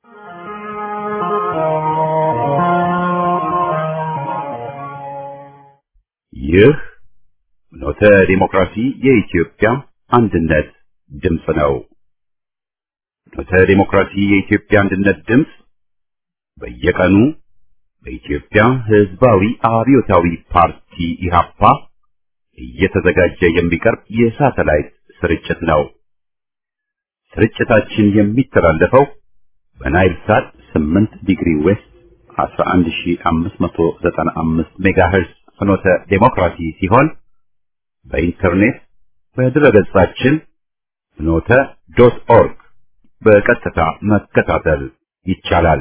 ይህ ኖተ ዲሞክራሲ የኢትዮጵያ አንድነት ድምፅ ነው። ኖተ ዲሞክራሲ የኢትዮጵያ አንድነት ድምፅ በየቀኑ በኢትዮጵያ ሕዝባዊ አብዮታዊ ፓርቲ ኢህአፓ እየተዘጋጀ የሚቀርብ የሳተላይት ስርጭት ነው። ስርጭታችን የሚተላለፈው በናይል ሳት 8 ዲግሪ ዌስት 11595 ሜጋሄርዝ ፍኖተ ዴሞክራሲ ሲሆን በኢንተርኔት በድረገጻችን ፍኖተ ዶት ኦርግ በቀጥታ መከታተል ይቻላል።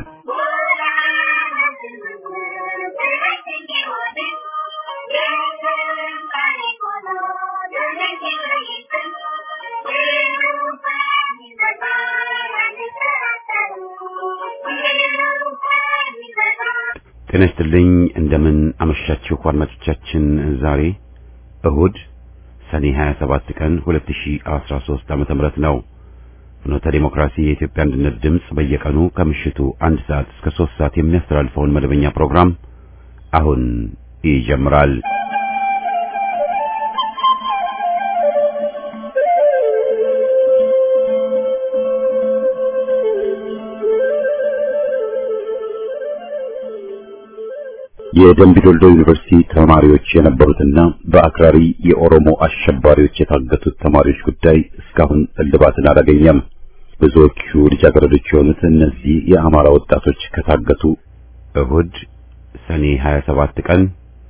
ጤና ይስጥልኝ። እንደምን አመሻችሁ አድማጮቻችን። ዛሬ እሁድ ሰኔ 27 ቀን 2013 ዓመተ ምህረት ነው። ፍኖተ ዲሞክራሲ የኢትዮጵያ አንድነት ድምፅ በየቀኑ ከምሽቱ አንድ ሰዓት እስከ 3 ሰዓት የሚያስተላልፈውን መደበኛ ፕሮግራም አሁን ይጀምራል። የደምቢ ዶልዶ ዩኒቨርሲቲ ተማሪዎች የነበሩትና በአክራሪ የኦሮሞ አሸባሪዎች የታገቱት ተማሪዎች ጉዳይ እስካሁን እልባትን አላገኘም። ብዙዎቹ ልጃገረዶች የሆኑት እነዚህ የአማራ ወጣቶች ከታገቱ እሁድ ሰኔ 27 ቀን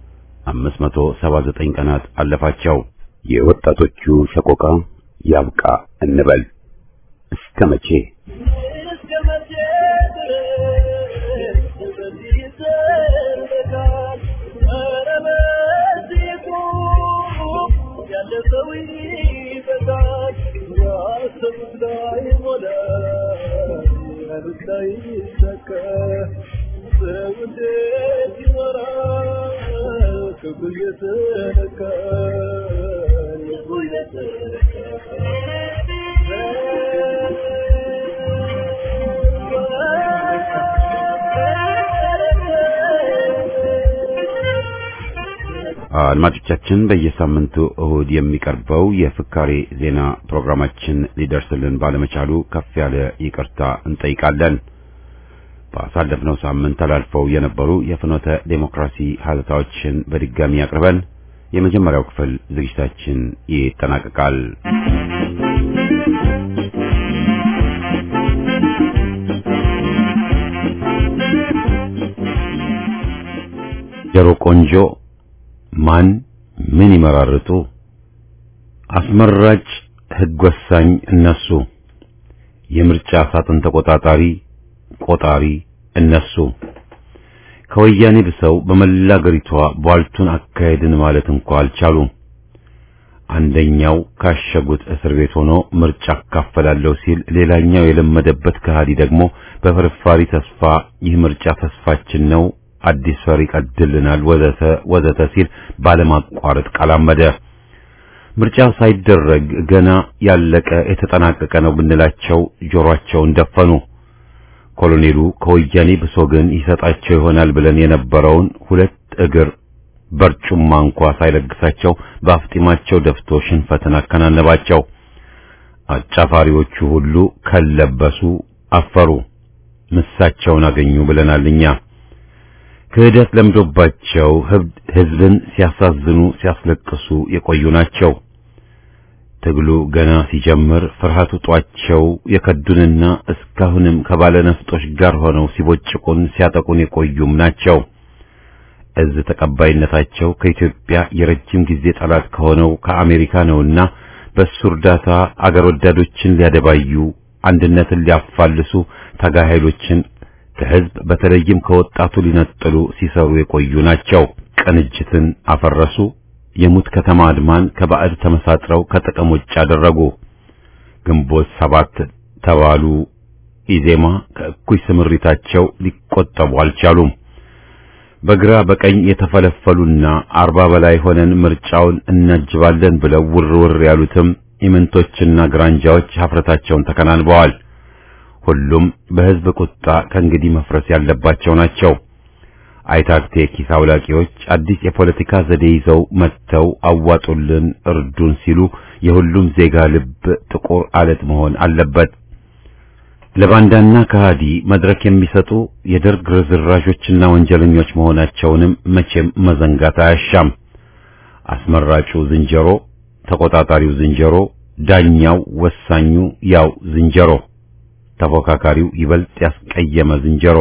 579 ቀናት አለፋቸው። የወጣቶቹ ሰቆቃ ያብቃ እንበል እስከ መቼ? አድማጮቻችን በየሳምንቱ እሁድ የሚቀርበው የፍካሬ ዜና ፕሮግራማችን ሊደርስልን ባለመቻሉ ከፍ ያለ ይቅርታ እንጠይቃለን። ባሳለፍነው ሳምንት ተላልፈው የነበሩ የፍኖተ ዴሞክራሲ ሀተታዎችን በድጋሚ አቅርበን የመጀመሪያው ክፍል ዝግጅታችን ይጠናቀቃል። ጀሮ ቆንጆ ማን ምን ይመራርጡ? አስመራጭ ሕግ ወሳኝ እነሱ፣ የምርጫ ሳጥን ተቆጣጣሪ ቆጣሪ እነሱ። ከወያኔ ብሰው በመላ አገሪቷ ቧልቱን አካሄድን ማለት እንኳ አልቻሉም። አንደኛው ካሸጉት እስር ቤት ሆኖ ምርጫ አካፈላለሁ ሲል፣ ሌላኛው የለመደበት ከሃዲ ደግሞ በፍርፋሪ ተስፋ ይህ ምርጫ ተስፋችን ነው አዲስ ፈር ይቀድልናል ወዘተ ወዘተ ሲል ባለማቋረጥ ቃላመደ። ምርጫው ሳይደረግ ገና ያለቀ የተጠናቀቀ ነው ብንላቸው ጆሮአቸውን ደፈኑ። ኮሎኔሉ ከወያኔ ብሶ ግን ይሰጣቸው ይሆናል ብለን የነበረውን ሁለት እግር በርጩማ እንኳ ሳይለግሳቸው በአፍጢማቸው ደፍቶ ሽንፈትን አከናነባቸው። አጫፋሪዎቹ ሁሉ ከለበሱ አፈሩ፣ ምሳቸውን አገኙ ብለናል እኛ። ክህደት ለምዶባቸው ሕዝብን ሲያሳዝኑ ሲያስለቅሱ የቆዩ ናቸው። ትግሉ ገና ሲጀምር ፍርሃቱ ጧቸው የከዱንና እስካሁንም ከባለ ነፍጦች ጋር ሆነው ሲቦጭቁን ሲያጠቁን የቆዩም ናቸው። እዝ ተቀባይነታቸው ከኢትዮጵያ የረጅም ጊዜ ጠላት ከሆነው ከአሜሪካ ነውና በሱ እርዳታ አገር ወዳዶችን ሊያደባዩ፣ አንድነትን ሊያፋልሱ፣ ታጋይ ኃይሎችን ከህዝብ በተለይም ከወጣቱ ሊነጥሉ ሲሰሩ የቆዩ ናቸው። ቅንጅትን አፈረሱ። የሙት ከተማ አድማን ከባዕድ ተመሳጥረው ከጥቅም ውጭ አደረጉ። ግንቦት ሰባት ተባሉ ኢዜማ ከእኩይ ስምሪታቸው ሊቆጠቡ አልቻሉም። በግራ በቀኝ የተፈለፈሉና አርባ በላይ ሆነን ምርጫውን እናጅባለን ብለው ውር ውር ያሉትም ኢምንቶችና ግራንጃዎች ሀፍረታቸውን ተከናንበዋል። ሁሉም በህዝብ ቁጣ ከእንግዲህ መፍረስ ያለባቸው ናቸው። አይታክቴ ኪስ አውላቂዎች አዲስ የፖለቲካ ዘዴ ይዘው መጥተው አዋጡልን፣ እርዱን ሲሉ የሁሉም ዜጋ ልብ ጥቁር አለት መሆን አለበት። ለባንዳና ከሃዲ መድረክ የሚሰጡ የደርግ ርዝራዦችና ወንጀለኞች መሆናቸውንም መቼም መዘንጋት አያሻም። አስመራጩ ዝንጀሮ፣ ተቆጣጣሪው ዝንጀሮ፣ ዳኛው ወሳኙ ያው ዝንጀሮ፣ ተፎካካሪው ይበልጥ ያስቀየመ ዝንጀሮ።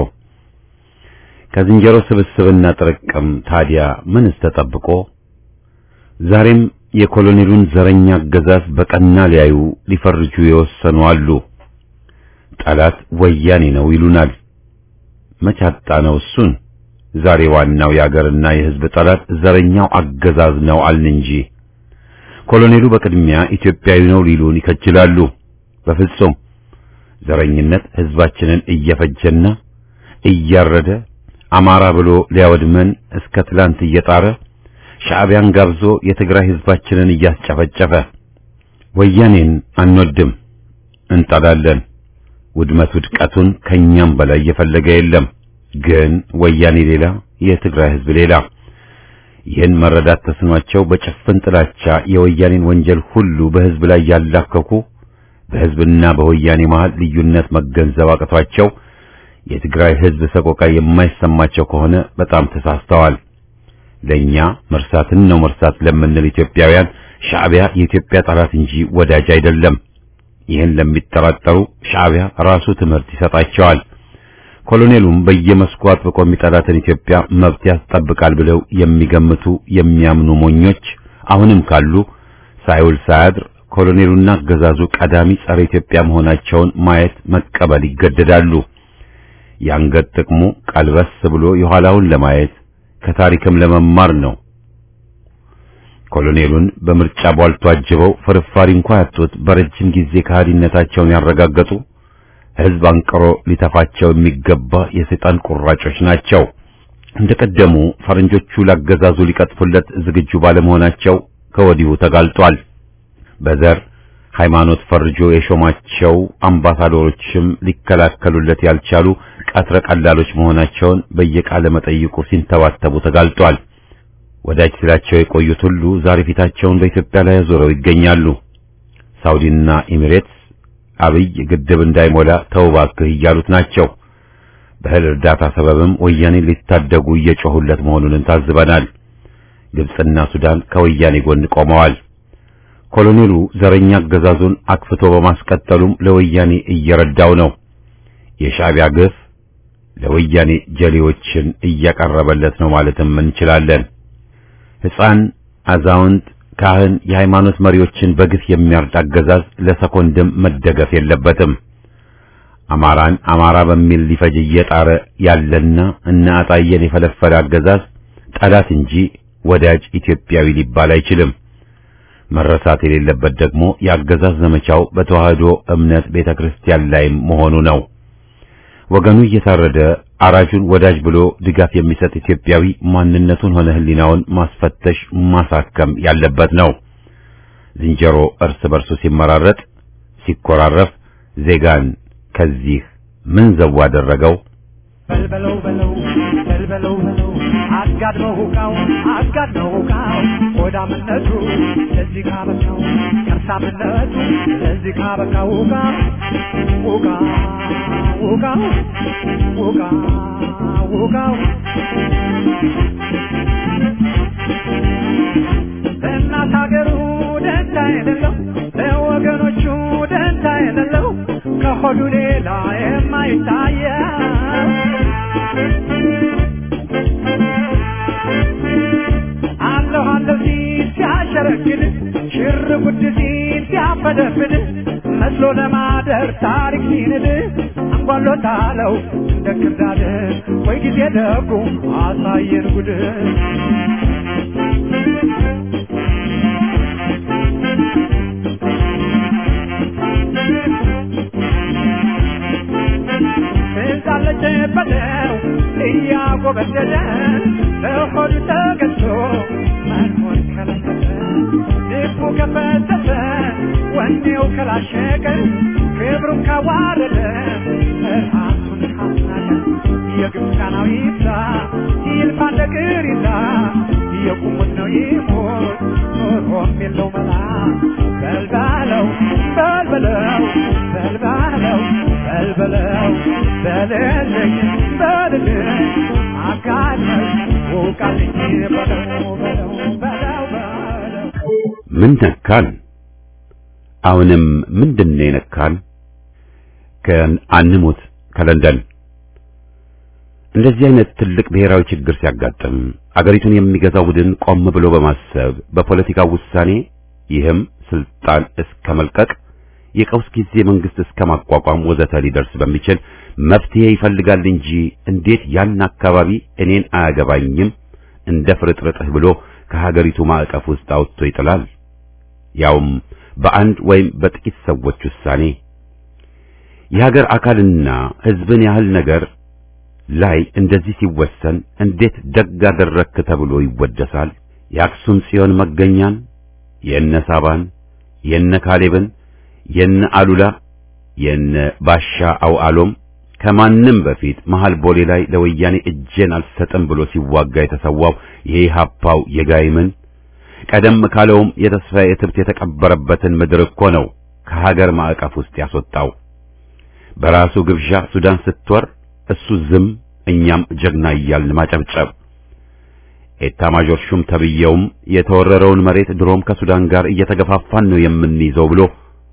ከዝንጀሮ ስብስብና ጥርቅም ታዲያ ምንስ ተጠብቆ? ዛሬም የኮሎኔሉን ዘረኛ አገዛዝ በቀና ሊያዩ ሊፈርጁ የወሰኑ አሉ። ጠላት ወያኔ ነው ይሉናል። መቻጣ ነው እሱን። ዛሬ ዋናው የአገርና የሕዝብ ጠላት ዘረኛው አገዛዝ ነው አልን እንጂ ኮሎኔሉ በቅድሚያ ኢትዮጵያዊ ነው ሊሉን ይከጅላሉ። በፍጹም ዘረኝነት ሕዝባችንን እየፈጀና እያረደ አማራ ብሎ ሊያወድመን እስከ ትላንት እየጣረ ሻዕቢያን ጋብዞ የትግራይ ሕዝባችንን እያስጨፈጨፈ ወያኔን አንወድም፣ እንጠላለን። ውድመት ውድቀቱን ከኛም በላይ እየፈለገ የለም። ግን ወያኔ ሌላ፣ የትግራይ ሕዝብ ሌላ። ይህን መረዳት ተስኗቸው በጭፍን ጥላቻ የወያኔን ወንጀል ሁሉ በሕዝብ ላይ ያላከኩ በሕዝብና በወያኔ መሃል ልዩነት መገንዘብ አቅቷቸው የትግራይ ሕዝብ ሰቆቃ የማይሰማቸው ከሆነ በጣም ተሳስተዋል። ለኛ መርሳትን ነው መርሳት ለምንል ኢትዮጵያውያን ሻዕቢያ የኢትዮጵያ ጠላት እንጂ ወዳጅ አይደለም። ይህን ለሚጠራጠሩ ሻዕቢያ ራሱ ትምህርት ይሰጣቸዋል። ኮሎኔሉም በየመስኩ አጥብቆ የሚጠላትን ኢትዮጵያ መብት ያስጠብቃል ብለው የሚገምቱ የሚያምኑ ሞኞች አሁንም ካሉ ሳይውል ሳያድር ኮሎኔሉና አገዛዙ ቀዳሚ ጸረ ኢትዮጵያ መሆናቸውን ማየት መቀበል ይገደዳሉ። የአንገት ጥቅሙ ቀልበስ ብሎ የኋላውን ለማየት ከታሪክም ለመማር ነው። ኮሎኔሉን በምርጫ ቧልቶ አጅበው ፍርፋሪ እንኳ ያጡት በረጅም ጊዜ ከሃዲነታቸውን ያረጋገጡ ሕዝብ አንቅሮ ሊተፋቸው የሚገባ የሰይጣን ቁራጮች ናቸው። እንደቀደሙ ፈረንጆቹ ላገዛዙ ሊቀጥፉለት ዝግጁ ባለመሆናቸው ከወዲሁ ተጋልጧል። በዘር ሃይማኖት ፈርጆ የሾማቸው አምባሳደሮችም ሊከላከሉለት ያልቻሉ ቀትረ ቀላሎች መሆናቸውን በየቃለ መጠይቁ ሲንተባተቡ ተጋልጧል። ወዳጅ ስላቸው የቆዩት ሁሉ ዛሬ ፊታቸውን በኢትዮጵያ ላይ አዞረው ይገኛሉ። ሳውዲና ኤሚሬትስ አብይ ግድብ እንዳይሞላ ተው እባክህ እያሉት ናቸው። በእህል እርዳታ ሰበብም ወያኔ ሊታደጉ እየጮሁለት መሆኑን ታዝበናል። ግብጽና ሱዳን ከወያኔ ጎን ቆመዋል። ኮሎኔሉ ዘረኛ አገዛዙን አክፍቶ በማስቀጠሉም ለወያኔ እየረዳው ነው። የሻዕቢያ ግፍ ለወያኔ ጀሌዎችን እያቀረበለት ነው ማለትም እንችላለን። ሕፃን፣ አዛውንት፣ ካህን፣ የሃይማኖት መሪዎችን በግፍ የሚያርድ አገዛዝ ለሰኮንድም መደገፍ የለበትም። አማራን አማራ በሚል ሊፈጅ እየጣረ ያለና እነ አጣየን የፈለፈለ አገዛዝ ጠላት እንጂ ወዳጅ ኢትዮጵያዊ ሊባል አይችልም። መረሳት የሌለበት ደግሞ የአገዛዝ ዘመቻው በተዋህዶ እምነት ቤተክርስቲያን ላይም መሆኑ ነው። ወገኑ እየታረደ አራጁን ወዳጅ ብሎ ድጋፍ የሚሰጥ ኢትዮጵያዊ ማንነቱን ሆነ ሕሊናውን ማስፈተሽ ማሳከም ያለበት ነው። ዝንጀሮ እርስ በርሱ ሲመራረጥ ሲኮራረፍ ዜጋን ከዚህ ምን ዘው አደረገው? በልበለው በለው በልበለው በለው አጋድመው ሁቃው አጋድመው ሁቃው ሆዳምነቱ ለዚህ ካበቃው ከርሳምነቱ ለዚህ ካበቃው ሁቃ ሁቃ ሁቃ ሁቃ ሁቃው ለእናት ሀገሩ ደንታ የሌለው ለወገኖቹ ደንታ የሌለው ከሆዱ ሌላ የማይታየው አለሁ አለሁ ሲል ሲያሸረግድ ሽር ጉድ ሲል ሲያፈደፍድ መስሎ ለማደር ታሪክ ሲንድ አንጓሎታለው እንደ ክርዳድ ወይ ጊዜ ደጉ አሳየን ጉድ እንዳለች በለው እያጎበደደ በሆዱ ተገዝቶ መኖር ከለከለ ልቡ ከፈተተ ወኔው ከላሸቀ ክብሩን ካዋረደ ምስጋናው ይብዛ ይልፋ እንደ ቅሪታ የቁሙት ነው ይሞት ኖሮም የለው መላ በልባለው በልበለው በልባለው በልበለው በልልኝ በልልኝ አጋለኝ ውቃልኝ በለው በለው በለው በለው ምን ነካን? አሁንም ምንድነው የነካን? ከአንሙት ከለንደን እንደዚህ አይነት ትልቅ ብሔራዊ ችግር ሲያጋጥም አገሪቱን የሚገዛው ቡድን ቆም ብሎ በማሰብ በፖለቲካው ውሳኔ ይህም ስልጣን እስከ መልቀቅ የቀውስ ጊዜ መንግስት እስከ ማቋቋም ወዘተ ሊደርስ በሚችል መፍትሄ ይፈልጋል እንጂ እንዴት ያን አካባቢ እኔን አያገባኝም እንደ ፍርጥርጥህ ብሎ ከሀገሪቱ ማዕቀፍ ውስጥ አውጥቶ ይጥላል። ያውም በአንድ ወይም በጥቂት ሰዎች ውሳኔ የሀገር አካልና ሕዝብን ያህል ነገር ላይ እንደዚህ ሲወሰን እንዴት ደግ አደረግክ ተብሎ ይወደሳል? የአክሱም ጽዮን መገኛን የነ ሳባን የነ ካሌብን የነ አሉላ የነ ባሻ አውዓሎም ከማንም በፊት መሃል ቦሌ ላይ ለወያኔ እጄን አልሰጥም ብሎ ሲዋጋ የተሰዋው የኢሃፓው የጋይምን ቀደም ካለውም የተስፋዬ እትብት የተቀበረበትን ምድር እኮ ነው ከሀገር ማዕቀፍ ውስጥ ያስወጣው። በራሱ ግብዣ ሱዳን ስትወር እሱ ዝም፣ እኛም ጀግና እያልን ማጨብጨብ። ኤታ ማጆር ሹም ተብየውም የተወረረውን መሬት ድሮም ከሱዳን ጋር እየተገፋፋን ነው የምንይዘው ብሎ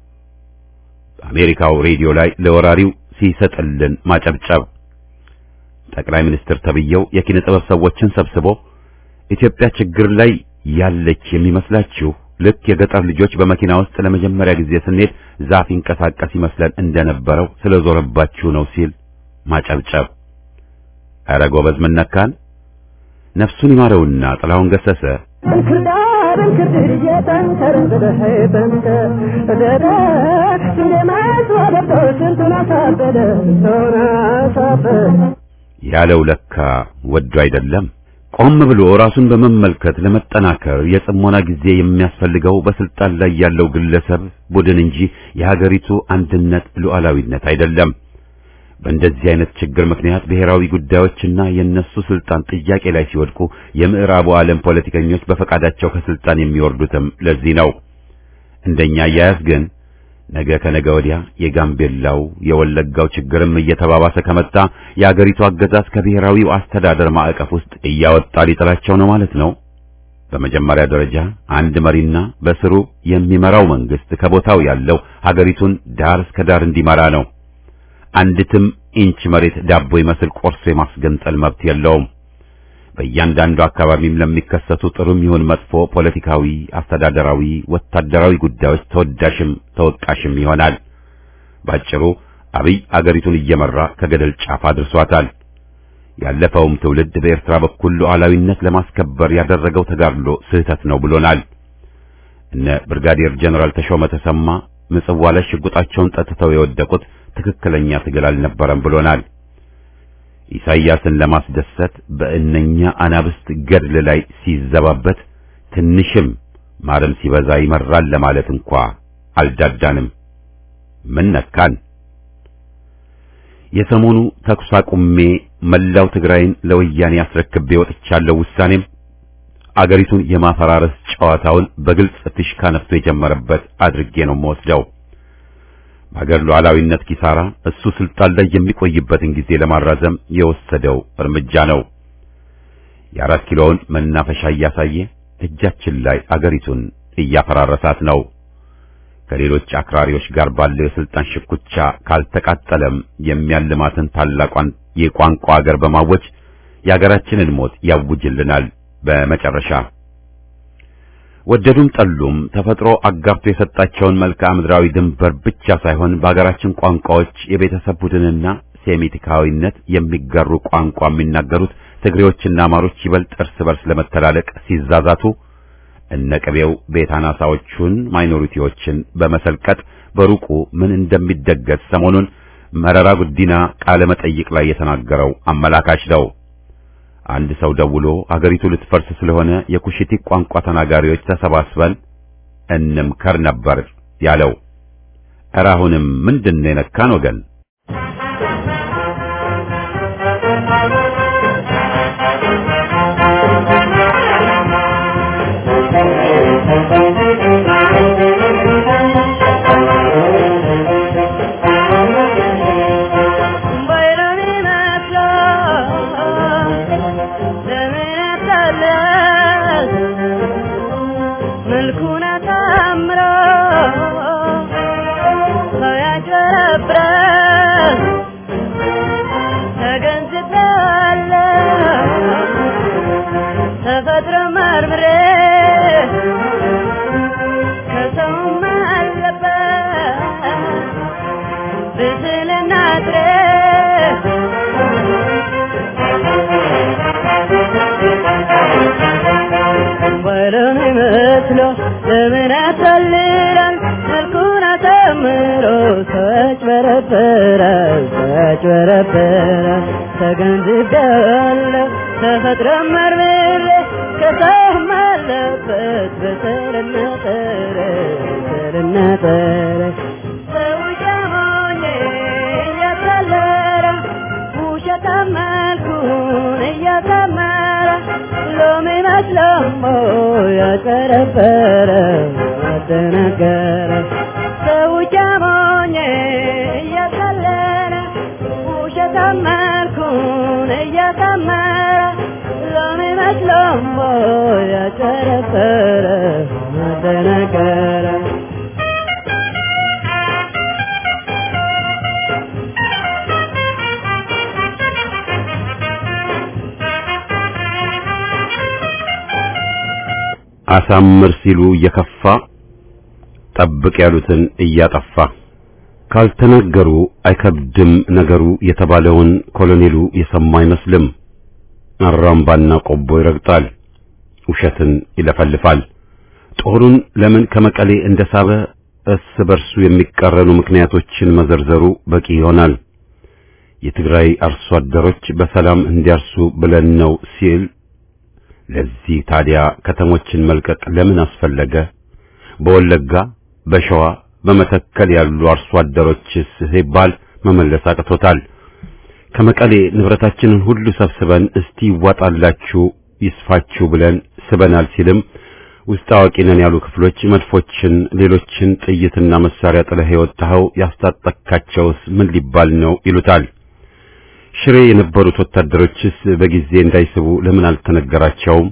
በአሜሪካው ሬዲዮ ላይ ለወራሪው ሲሰጥልን ማጨብጨብ። ጠቅላይ ሚኒስትር ተብየው የኪነ ጥበብ ሰዎችን ሰብስቦ ኢትዮጵያ ችግር ላይ ያለች የሚመስላችሁ ልክ የገጠር ልጆች በመኪና ውስጥ ለመጀመሪያ ጊዜ ስንሄድ ዛፍ ይንቀሳቀስ ይመስለን እንደነበረው ስለዞረባችሁ ነው ሲል ማጨብጨብ። ኧረ ጎበዝ ምን ነካን? ነፍሱን ይማረውና ጥላሁን ገሰሰ እንክርዳድ እንክርድድ እየተንከረበደ በንተ ደደ ስንዴ መስሎ ገብቶ ስንቱን አሳበደ ስንቱን አሳበደ ያለው ለካ ወዶ አይደለም። ቆም ብሎ ራሱን በመመልከት ለመጠናከር የጽሞና ጊዜ የሚያስፈልገው በስልጣን ላይ ያለው ግለሰብ ቡድን እንጂ የሀገሪቱ አንድነት ሉዓላዊነት አይደለም። በእንደዚህ አይነት ችግር ምክንያት ብሔራዊ ጉዳዮችና የነሱ ስልጣን ጥያቄ ላይ ሲወድቁ የምዕራቡ ዓለም ፖለቲከኞች በፈቃዳቸው ከስልጣን የሚወርዱትም ለዚህ ነው። እንደኛ አያያዝ ግን ነገ ከነገ ወዲያ የጋምቤላው የወለጋው ችግርም እየተባባሰ ከመጣ የአገሪቱ አገዛዝ ከብሔራዊው አስተዳደር ማዕቀፍ ውስጥ እያወጣ ሊጥላቸው ነው ማለት ነው። በመጀመሪያ ደረጃ አንድ መሪና በስሩ የሚመራው መንግስት ከቦታው ያለው ሀገሪቱን ዳር እስከ ዳር እንዲመራ ነው። አንዲትም ኢንች መሬት ዳቦ ይመስል ቆርሶ የማስገንጠል መብት የለውም። በእያንዳንዱ አካባቢም ለሚከሰቱ ጥሩም ይሁን መጥፎ ፖለቲካዊ፣ አስተዳደራዊ፣ ወታደራዊ ጉዳዮች ተወዳሽም ተወቃሽም ይሆናል። ባጭሩ አብይ አገሪቱን እየመራ ከገደል ጫፍ አድርሷታል። ያለፈውም ትውልድ በኤርትራ በኩል ሉዓላዊነት ለማስከበር ያደረገው ተጋድሎ ስህተት ነው ብሎናል። እነ ብርጋዴር ጀነራል ተሾመ ተሰማ ምጽዋ ላይ ሽጉጣቸውን ጠጥተው የወደቁት ትክክለኛ ትግል አልነበረም ብሎናል። ኢሳይያስን ለማስደሰት በእነኛ አናብስት ገድል ላይ ሲዘባበት ትንሽም ማረም ሲበዛ ይመራል ለማለት እንኳ አልዳዳንም። ምን ነካን? የሰሞኑ ተኩስ አቁሜ መላው ትግራይን ለወያኔ አስረክቤ ወጥቻለሁ ውሳኔም አገሪቱን የማፈራረስ ጨዋታውን በግልጽ ፊሽካ ነፍቶ የጀመረበት አድርጌ ነው የምወስደው። በሀገር ሉዓላዊነት ኪሳራ እሱ ስልጣን ላይ የሚቆይበትን ጊዜ ለማራዘም የወሰደው እርምጃ ነው። የአራት ኪሎውን መናፈሻ እያሳየ እጃችን ላይ አገሪቱን እያፈራረሳት ነው። ከሌሎች አክራሪዎች ጋር ባለው የስልጣን ሽኩቻ ካልተቃጠለም የሚያልማትን ታላቋን የቋንቋ አገር በማወጅ የአገራችንን ሞት ያውጅልናል። በመጨረሻ ወደዱም ጠሉም ተፈጥሮ አጋብቶ የሰጣቸውን መልክዓ ምድራዊ ድንበር ብቻ ሳይሆን በአገራችን ቋንቋዎች የቤተሰብ ቡድንና ሴሚቲካዊነት የሚጋሩ ቋንቋ የሚናገሩት ትግሬዎችና አማሮች ይበልጥ እርስ በርስ ለመተላለቅ ሲዛዛቱ እነ ቅቤው ቤት አናሳዎቹን ማይኖሪቲዎችን በመሰልቀጥ በሩቁ ምን እንደሚደገስ ሰሞኑን መረራ ጉዲና ቃለ መጠይቅ ላይ የተናገረው አመላካች ነው። አንድ ሰው ደውሎ አገሪቱ ልትፈርስ ስለሆነ የኩሽቲክ ቋንቋ ተናጋሪዎች ተሰባስበን እንምከር ነበር ያለው። ኧረ አሁንም ምንድን ነው የነካን ወገን? ወለም መስሎ ለምን ያታልላል መልኩን አሳምሮ ሰዎች በረበራል ሰዎች በረበራል ተገንዝቤያለሁ ተፈጥሮ መርምሬ ከሰውም አለበት በሰልና ጠረ በሰልና ጠረ ሰው ጀሞኜ እያታለለ ውሸታም መልኩን እያሳመረ ሎሚ መስሎሞ ያጨረበረ አደነገረ ሰው ጀሞኜ እያታለለ ውሸታም መልኩን እያሳመረ ሎሚ መስሎሞ ያጨረበረ አደነገረ አሳምር ሲሉ እየከፋ ጠብቅ ያሉትን እያጠፋ ካልተናገሩ አይከብድም ነገሩ የተባለውን ኮሎኔሉ የሰማ አይመስልም። አራምባና ቆቦ ይረግጣል፣ ውሸትን ይለፈልፋል። ጦሩን ለምን ከመቀሌ እንደሳበ እርስ በርሱ የሚቃረኑ ምክንያቶችን መዘርዘሩ በቂ ይሆናል። የትግራይ አርሶ አደሮች በሰላም እንዲያርሱ ብለን ነው ሲል ለዚህ ታዲያ ከተሞችን መልቀቅ ለምን አስፈለገ? በወለጋ፣ በሸዋ፣ በመተከል ያሉ አርሶ አደሮችስ ሲባል መመለስ አቅቶታል። ከመቀሌ ንብረታችንን ሁሉ ሰብስበን እስቲ ይዋጣላችሁ ይስፋችሁ ብለን ስበናል ሲልም ውስጥ አዋቂ ነን ያሉ ክፍሎች መድፎችን፣ ሌሎችን ጥይትና መሳሪያ ጥለህ የወጣኸው ያስታጠካቸውስ ምን ሊባል ነው ይሉታል። ሽሬ የነበሩት ወታደሮችስ በጊዜ እንዳይስቡ ለምን አልተነገራቸውም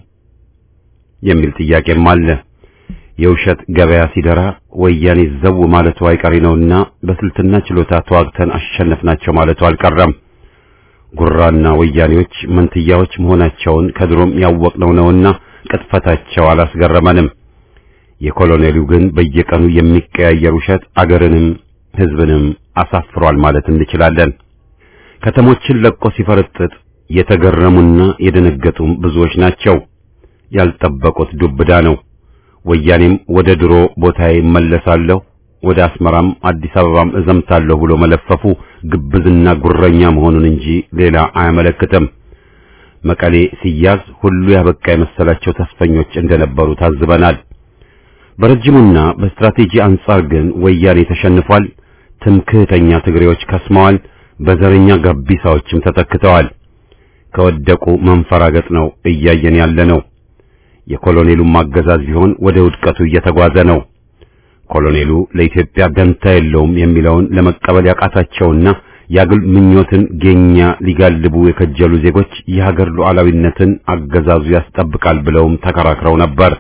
የሚል ጥያቄም አለ። የውሸት ገበያ ሲደራ ወያኔ ዘው ማለቱ አይቀሬ ነውና በስልትና ችሎታ ተዋግተን አሸነፍናቸው ማለቱ አልቀረም። ጉራና ወያኔዎች መንትያዎች መሆናቸውን ከድሮም ያወቅነው ነውና ቅጥፈታቸው አላስገረመንም። የኮሎኔሉ ግን በየቀኑ የሚቀያየር ውሸት አገርንም ሕዝብንም አሳፍሯል ማለት እንችላለን። ከተሞችን ለቆ ሲፈረጥጥ የተገረሙና የደነገጡም ብዙዎች ናቸው። ያልጠበቁት ዱብዳ ነው። ወያኔም ወደ ድሮ ቦታዬ እመለሳለሁ፣ ወደ አስመራም አዲስ አበባም እዘምታለሁ ብሎ መለፈፉ ግብዝና ጉረኛ መሆኑን እንጂ ሌላ አያመለክትም። መቀሌ ሲያዝ ሁሉ ያበቃ የመሰላቸው ተስፈኞች እንደነበሩ ታዝበናል። በረጅሙና በስትራቴጂ አንጻር ግን ወያኔ ተሸንፏል። ትምክህተኛ ትግሬዎች ከስመዋል። በዘረኛ ጋቢሳዎችም ተተክተዋል። ከወደቁ መንፈራገጥ ነው እያየን ያለ ነው። የኮሎኔሉም አገዛዝ ቢሆን ወደ ውድቀቱ እየተጓዘ ነው። ኮሎኔሉ ለኢትዮጵያ ደንታ የለውም የሚለውን ለመቀበል ያቃታቸውና የአግል ምኞትን ጌኛ ሊጋልቡ የከጀሉ ዜጎች የሀገር ሉዓላዊነትን አገዛዙ ያስጠብቃል ብለውም ተከራክረው ነበር።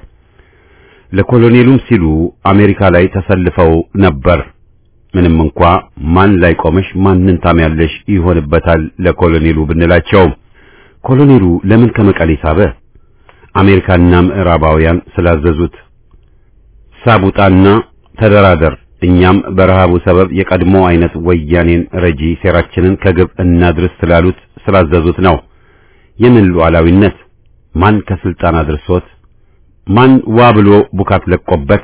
ለኮሎኔሉም ሲሉ አሜሪካ ላይ ተሰልፈው ነበር። ምንም እንኳ ማን ላይ ቆመሽ ማንን ታሚያለሽ ይሆንበታል ለኮሎኔሉ ብንላቸውም ኮሎኔሉ ለምን ከመቀሌ ሳበ? አሜሪካና ምዕራባውያን ስላዘዙት ሳቡጣና ተደራደር፣ እኛም በረሃቡ ሰበብ የቀድሞ አይነት ወያኔን ረጂ ሴራችንን ከግብ እናድርስ ስላሉት ስላዘዙት ነው። የምን ሉዓላዊነት? ማን ከስልጣን አድርሶት? ማን ዋ ብሎ ቡካት ለቆበት?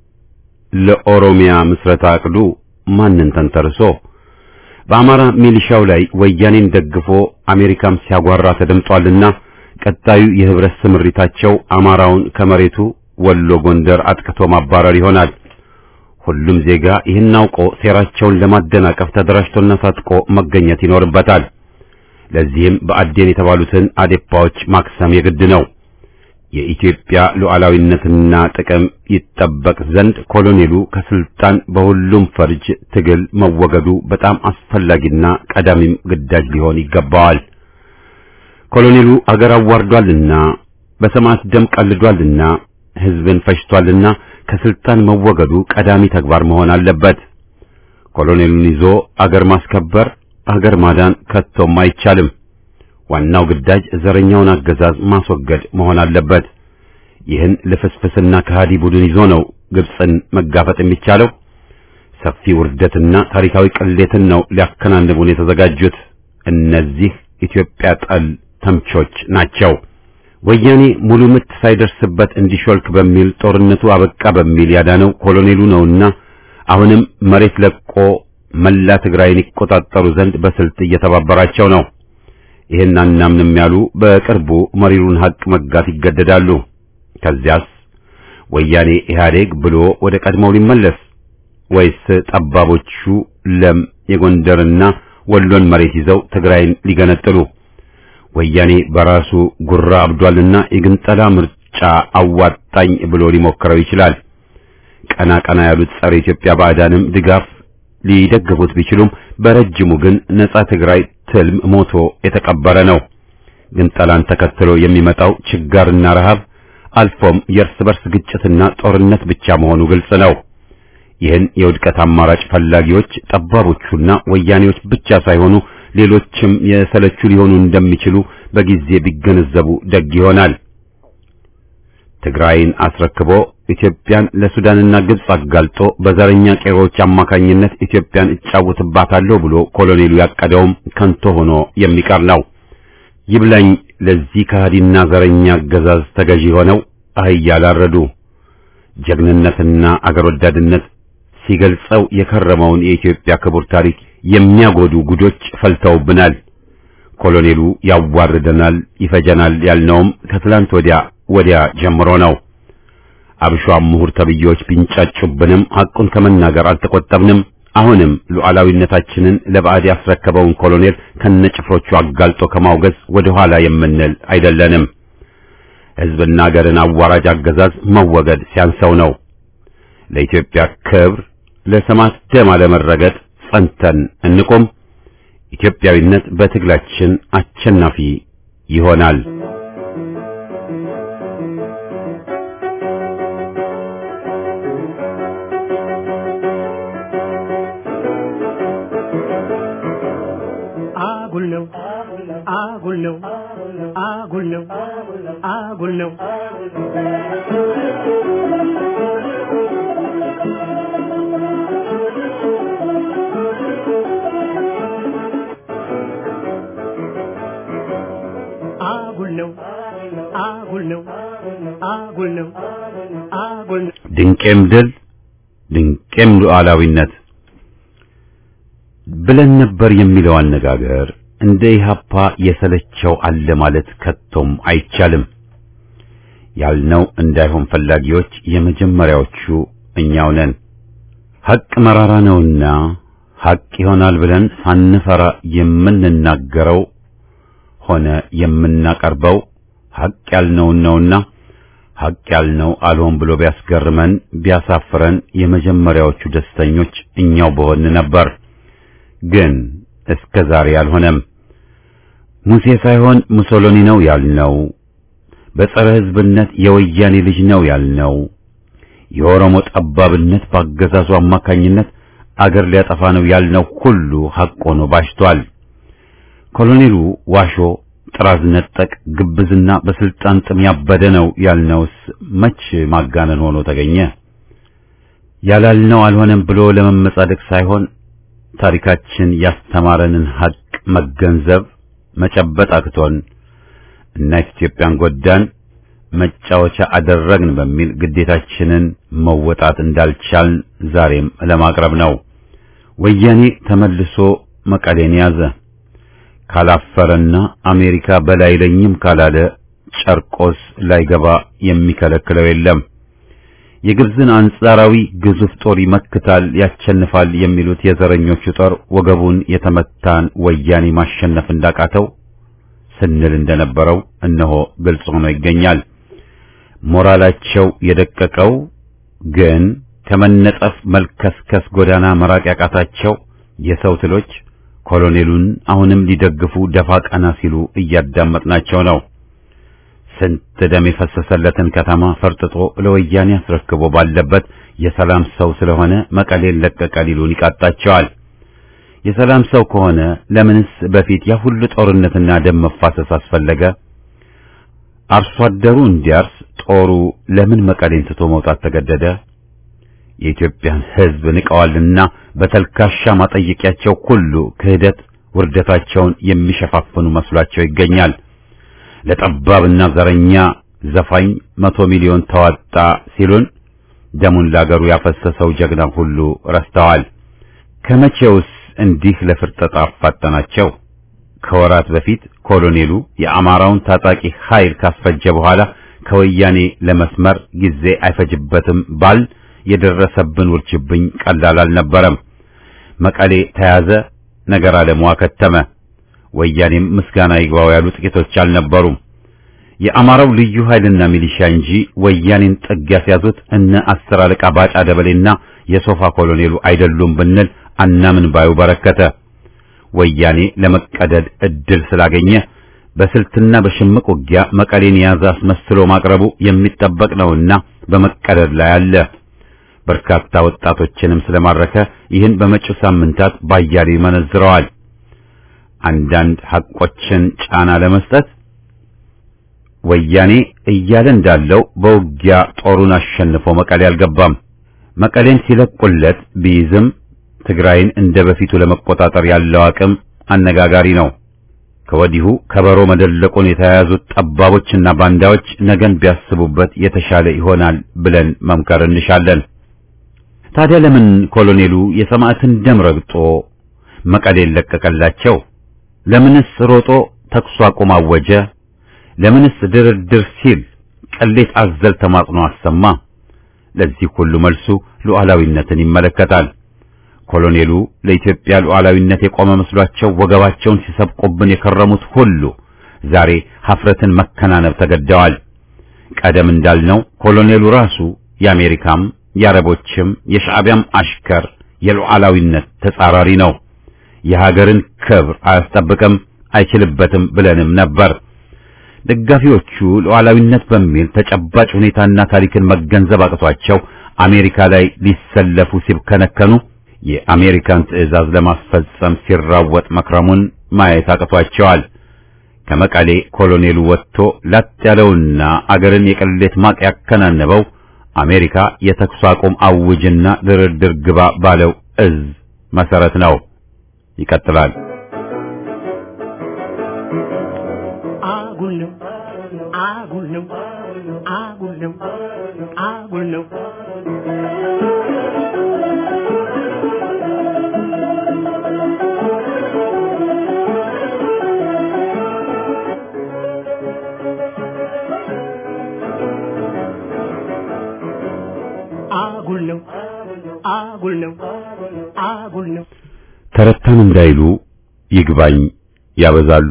ለኦሮሚያ ምስረታ አቅዱ ማንን ተንተርሶ? በአማራ ሚሊሻው ላይ ወያኔን ደግፎ አሜሪካም ሲያጓራ ተደምጧልና ቀጣዩ የህብረት ስምሪታቸው አማራውን ከመሬቱ ወሎ፣ ጎንደር አጥቅቶ ማባረር ይሆናል። ሁሉም ዜጋ ይህን አውቆ ሴራቸውን ለማደናቀፍ ተደራጅቶና ታጥቆ መገኘት ይኖርበታል። ለዚህም በአዴን የተባሉትን አዴፓዎች ማክሰም የግድ ነው። የኢትዮጵያ ሉዓላዊነትና ጥቅም ይጠበቅ ዘንድ ኮሎኔሉ ከስልጣን በሁሉም ፈርጅ ትግል መወገዱ በጣም አስፈላጊና ቀዳሚም ግዳጅ ሊሆን ይገባዋል። ኮሎኔሉ አገር አዋርዷልና በሰማዕት ደም ቀልዷልና ሕዝብን ፈጅቷልና ከስልጣን መወገዱ ቀዳሚ ተግባር መሆን አለበት። ኮሎኔሉን ይዞ አገር ማስከበር፣ አገር ማዳን ከቶም አይቻልም። ዋናው ግዳጅ ዘረኛውን አገዛዝ ማስወገድ መሆን አለበት። ይህን ልፍስፍስና ከሃዲ ቡድን ይዞ ነው ግብፅን መጋፈጥ የሚቻለው። ሰፊ ውርደትና ታሪካዊ ቅሌትን ነው ሊያከናንቡን የተዘጋጁት። እነዚህ ኢትዮጵያ ጠል ተምቾች ናቸው። ወያኔ ሙሉ ምት ሳይደርስበት እንዲሾልክ በሚል ጦርነቱ አበቃ በሚል ያዳነው ኮሎኔሉ ነውና አሁንም መሬት ለቆ መላ ትግራይን ይቆጣጠሩ ዘንድ በስልት እየተባበራቸው ነው። ይህን አናምንም ያሉ በቅርቡ መሪሩን ሀቅ መጋት ይገደዳሉ። ከዚያስ ወያኔ ኢህአዴግ ብሎ ወደ ቀድሞው ሊመለስ ወይስ ጠባቦቹ ለም የጎንደርና ወሎን መሬት ይዘው ትግራይን ሊገነጥሉ? ወያኔ በራሱ ጉራ አብዷልና የግንጠላ ምርጫ አዋጣኝ ብሎ ሊሞክረው ይችላል። ቀና ቀና ያሉት ጸረ ኢትዮጵያ ባዕዳንም ድጋፍ ሊደግፉት ቢችሉም በረጅሙ ግን ነጻ ትግራይ ትልም ሞቶ የተቀበረ ነው። ግንጠላን ተከትሎ የሚመጣው ችጋርና ረሃብ አልፎም የእርስ በርስ ግጭትና ጦርነት ብቻ መሆኑ ግልጽ ነው። ይህን የውድቀት አማራጭ ፈላጊዎች ጠባቦቹና ወያኔዎች ብቻ ሳይሆኑ ሌሎችም የሰለቹ ሊሆኑ እንደሚችሉ በጊዜ ቢገነዘቡ ደግ ይሆናል። ትግራይን አስረክቦ ኢትዮጵያን ለሱዳንና ግብጽ አጋልጦ በዘረኛ ቄሮች አማካኝነት ኢትዮጵያን እጫወትባታለሁ ብሎ ኮሎኔሉ ያቀደውም ከንቶ ሆኖ የሚቀር ነው። ይብላኝ ለዚህ ከሃዲና ዘረኛ አገዛዝ ተገዢ ሆነው አህያ ላረዱ። ጀግንነትና አገር ወዳድነት ሲገልጸው የከረመውን የኢትዮጵያ ክቡር ታሪክ የሚያጎዱ ጉዶች ፈልተውብናል። ኮሎኔሉ ያዋርደናል፣ ይፈጀናል ያልነውም ከትላንት ወዲያ ወዲያ ጀምሮ ነው። አብሿም ምሁር ተብዬዎች ቢንጫጩብንም ሐቁን ከመናገር አልተቆጠብንም። አሁንም ሉዓላዊነታችንን ለባዕድ ያስረከበውን ኮሎኔል ከነጭፍሮቹ አጋልጦ ከማውገዝ ወደ ኋላ የምንል አይደለንም። ሕዝብና አገርን አዋራጅ አገዛዝ መወገድ ሲያንሰው ነው። ለኢትዮጵያ ክብር፣ ለሰማዕት ደም አለመረገጥ ጸንተን እንቆም። ኢትዮጵያዊነት በትግላችን አሸናፊ ይሆናል። አጉል ነው አጉል ነው አጉል ነው አጉል ነው አጉል ነው አጉል ነው አጉል ነው አጉል ነው ድንቄም ድል ድንቄም ሉዓላዊነት ብለን ነበር የሚለው አነጋገር እንደ ኢህአፓ የሰለቸው አለ ማለት ከቶም አይቻልም። ያልነው እንዳይሆን ፈላጊዎች የመጀመሪያዎቹ እኛው ነን። ሐቅ መራራ ነውና ሐቅ ይሆናል ብለን ሳንፈራ የምንናገረው ሆነ የምናቀርበው ሐቅ ያልነውን ነውና ሐቅ ያልነው አልሆን ብሎ ቢያስገርመን ቢያሳፍረን የመጀመሪያዎቹ ደስተኞች እኛው በሆን ነበር። ግን እስከ ዛሬ አልሆነም። ሙሴ ሳይሆን ሙሶሎኒ ነው ያልነው፣ በጸረ ሕዝብነት የወያኔ ልጅ ነው ያልነው፣ የኦሮሞ ጠባብነት በአገዛዙ አማካኝነት አገር ሊያጠፋ ነው ያልነው ሁሉ ሐቅ ሆኖ ባሽቷል። ኮሎኔሉ ዋሾ፣ ጥራዝ ነጠቅ፣ ግብዝና በስልጣን ጥም ያበደ ነው ያልነውስ መች ማጋነን ሆኖ ተገኘ? ያላልነው አልሆነም ብሎ ለመመጻደቅ ሳይሆን ታሪካችን ያስተማረንን ሐቅ መገንዘብ መጨበጥ አቅቶን እናት ኢትዮጵያን ጎዳን፣ መጫወቻ አደረግን በሚል ግዴታችንን መወጣት እንዳልቻልን ዛሬም ለማቅረብ ነው። ወያኔ ተመልሶ መቀሌን ያዘ። ካላፈረና አሜሪካ በላይ ለኝም ካላለ ጨርቆስ ላይገባ የሚከለክለው የለም። የግብፅን አንጻራዊ ግዙፍ ጦር ይመክታል፣ ያቸንፋል የሚሉት የዘረኞቹ ጦር ወገቡን የተመታን ወያኔ ማሸነፍ እንዳቃተው ስንል እንደነበረው እነሆ ግልጽ ሆኖ ይገኛል። ሞራላቸው የደቀቀው ግን ከመነጠፍ መልከስከስ ጎዳና መራቅ ያቃታቸው የሰው ትሎች ኮሎኔሉን አሁንም ሊደግፉ ደፋ ቀና ሲሉ እያዳመጥናቸው ነው። ስንት ደም የፈሰሰለትን ከተማ ፈርጥጦ ለወያኔ አስረክቦ ባለበት የሰላም ሰው ስለሆነ መቀሌን ለቀቀ ሊሉን ይቃጣቸዋል። የሰላም ሰው ከሆነ ለምንስ በፊት ያ ሁሉ ጦርነትና ደም መፋሰስ አስፈለገ? አርሶ አደሩ እንዲያርስ ጦሩ ለምን መቀሌን ትቶ መውጣት ተገደደ? የኢትዮጵያን ሕዝብ ንቀዋልና በተልካሻ ማጠየቂያቸው ሁሉ ክህደት ውርደታቸውን የሚሸፋፍኑ መስሏቸው ይገኛል። ለጠባብና ዘረኛ ዘፋኝ መቶ ሚሊዮን ተዋጣ ሲሉን ደሙን ለአገሩ ያፈሰሰው ጀግና ሁሉ ረስተዋል። ከመቼውስ እንዲህ ለፍርጠጣ አፋጠናቸው? ከወራት በፊት ኮሎኔሉ የአማራውን ታጣቂ ኃይል ካስፈጀ በኋላ ከወያኔ ለመስመር ጊዜ አይፈጅበትም ባል የደረሰብን ውርጅብኝ ቀላል አልነበረም። መቀሌ ተያዘ፣ ነገር ዓለሙ አከተመ። ወያኔም ምስጋና ይግባው ያሉ ጥቂቶች አልነበሩም። የአማራው ልዩ ኃይልና ሚሊሻ እንጂ ወያኔን ጥግ ያስያዙት እነ አስር አለቃ ባጫ ደበሌና የሶፋ ኮሎኔሉ አይደሉም ብንል አናምን ባዩ በረከተ። ወያኔ ለመቀደድ እድል ስላገኘ በስልትና በሽምቅ ውጊያ መቀሌን የያዘ አስመስሎ ማቅረቡ የሚጠበቅ ነውና በመቀደድ ላይ አለ። በርካታ ወጣቶችንም ስለማረከ ይህን በመጪው ሳምንታት ባያሌ ይመነዝረዋል። አንዳንድ ሐቆችን ጫና ለመስጠት ወያኔ እያለ እንዳለው በውጊያ ጦሩን አሸንፎ መቀሌ አልገባም። መቀሌን ሲለቁለት ቢይዝም ትግራይን እንደ በፊቱ ለመቆጣጠር ያለው አቅም አነጋጋሪ ነው። ከወዲሁ ከበሮ መደለቁን የተያያዙት ጠባቦችና ባንዳዎች ነገን ቢያስቡበት የተሻለ ይሆናል ብለን መምከር እንሻለን። ታዲያ ለምን ኮሎኔሉ የሰማዕትን ደም ረግጦ መቀሌን ለቀቀላቸው? ለምንስ ሮጦ ተኩስ አቁም አወጀ? ለምንስ ድርድር ሲል ቅሌት አዘል ተማጽኖ አሰማ? ለዚህ ሁሉ መልሱ ሉዓላዊነትን ይመለከታል። ኮሎኔሉ ለኢትዮጵያ ሉዓላዊነት የቆመ መስሏቸው ወገባቸውን ሲሰብቁብን የከረሙት ሁሉ ዛሬ ሀፍረትን መከናነብ ተገደዋል። ቀደም እንዳልነው ኮሎኔሉ ራሱ የአሜሪካም የአረቦችም የሻዕቢያም አሽከር የሉዓላዊነት ተጻራሪ ነው። የሀገርን ክብር አያስጠብቅም፣ አይችልበትም ብለንም ነበር። ደጋፊዎቹ ሉዓላዊነት በሚል ተጨባጭ ሁኔታና ታሪክን መገንዘብ አቅቷቸው አሜሪካ ላይ ሊሰለፉ ሲብከነከኑ የአሜሪካን ትዕዛዝ ለማስፈጸም ሲራወጥ መክረሙን ማየት አቅቷቸዋል። ከመቀሌ ኮሎኔሉ ወጥቶ ላጥ ያለውና አገርን የቅሌት ማቅ ያከናነበው አሜሪካ የተኩስ አቁም አውጅና ድርድር ግባ ባለው እዝ መሰረት ነው። ይቀጥላል። አጉል ነው አጉል ነው አጉል ነው አጉል ነው አጉል ነው አጉል ነው አጉል ነው ተረታን እንዳይሉ ይግባኝ ያበዛሉ።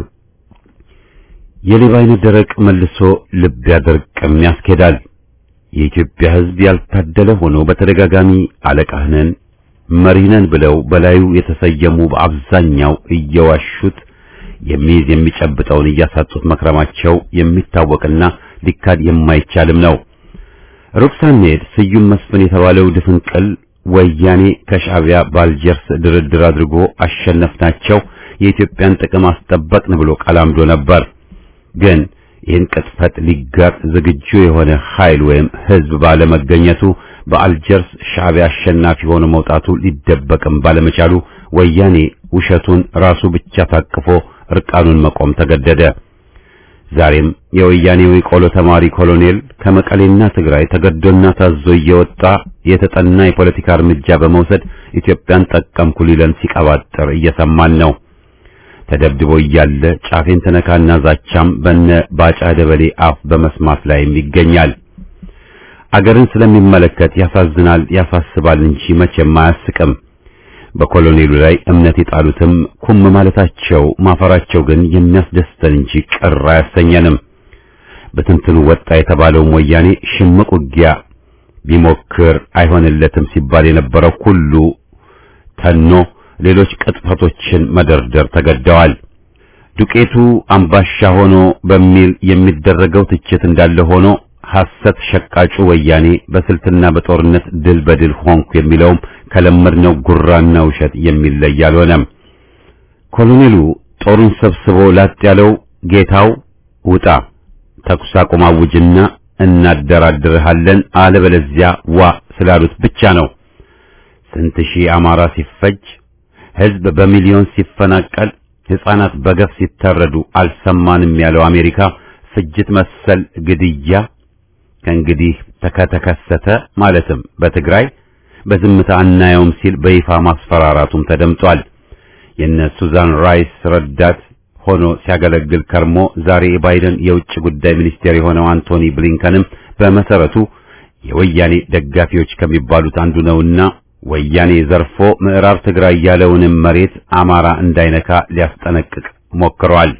የሌባ አይነት ደረቅ መልሶ ልብ ያደርቅም ያስኬዳል። የኢትዮጵያ ሕዝብ ያልታደለ ሆኖ በተደጋጋሚ አለቃህ ነን መሪህ ነን ብለው በላዩ የተሰየሙ በአብዛኛው እየዋሹት የሚይዝ የሚጨብጠውን እያሳጡት መክረማቸው የሚታወቅና ሊካድ የማይቻልም ነው። ሩቅ ሳንሄድ ስዩም መስፍን የተባለው ድፍንቅል ወያኔ ከሻዕቢያ ባልጀርስ ድርድር አድርጎ አሸነፍናቸው፣ የኢትዮጵያን ጥቅም አስጠበቅን ብሎ ቀላምዶ ነበር። ግን ይህን ቅጥፈት ሊጋጥ ዝግጁ የሆነ ኃይል ወይም ሕዝብ ባለመገኘቱ በአልጀርስ ሻዕቢያ አሸናፊ ሆኖ መውጣቱ ሊደበቅም ባለመቻሉ ወያኔ ውሸቱን ራሱ ብቻ ታቅፎ እርቃኑን መቆም ተገደደ። ዛሬም የወያኔው የቆሎ ተማሪ ኮሎኔል ከመቀሌና ትግራይ ተገዶና ታዞ እየወጣ የተጠና የፖለቲካ እርምጃ በመውሰድ ኢትዮጵያን ጠቀምኩ ሊለን ሲቀባጥር እየሰማን ነው። ተደብድቦ እያለ ጫፌን ተነካና ዛቻም በነ ባጫ ደበሌ አፍ በመስማት ላይም ይገኛል። አገርን ስለሚመለከት ያሳዝናል፣ ያሳስባል እንጂ መቼም አያስቅም። በኮሎኔሉ ላይ እምነት የጣሉትም ኩም ማለታቸው ማፈራቸው ግን የሚያስደስተን እንጂ ቅር አያሰኘንም። በትንትኑ ወጣ የተባለው ወያኔ ሽምቅ ውጊያ ቢሞክር አይሆንለትም ሲባል የነበረው ሁሉ ተኖ ሌሎች ቅጥፈቶችን መደርደር ተገደዋል። ዱቄቱ አምባሻ ሆኖ በሚል የሚደረገው ትችት እንዳለ ሆኖ ሐሰት ሸቃጩ ወያኔ በስልትና በጦርነት ድል በድል ሆንኩ የሚለውም ከለመድነው ጉራና ውሸት የሚለይ አልሆነም። ኮሎኔሉ ጦሩን ሰብስቦ ላጥ ያለው ጌታው ውጣ፣ ተኩስ አቁም አውጅና እናደራድርሃለን፣ አለበለዚያ ዋ ስላሉት ብቻ ነው። ስንት ሺህ አማራ ሲፈጅ፣ ሕዝብ በሚሊዮን ሲፈናቀል፣ ሕፃናት በገፍ ሲታረዱ አልሰማንም ያለው አሜሪካ ፍጅት መሰል ግድያ ከእንግዲህ ከተከሰተ ማለትም በትግራይ በዝምታ አናየውም ሲል በይፋ ማስፈራራቱም ተደምጧል። የነ ሱዛን ራይስ ረዳት ሆኖ ሲያገለግል ከርሞ ዛሬ የባይደን የውጭ ጉዳይ ሚኒስቴር የሆነው አንቶኒ ብሊንከንም በመሰረቱ የወያኔ ደጋፊዎች ከሚባሉት አንዱ ነውና ወያኔ ዘርፎ ምዕራብ ትግራይ ያለውንም መሬት አማራ እንዳይነካ ሊያስጠነቅቅ ሞክረዋል።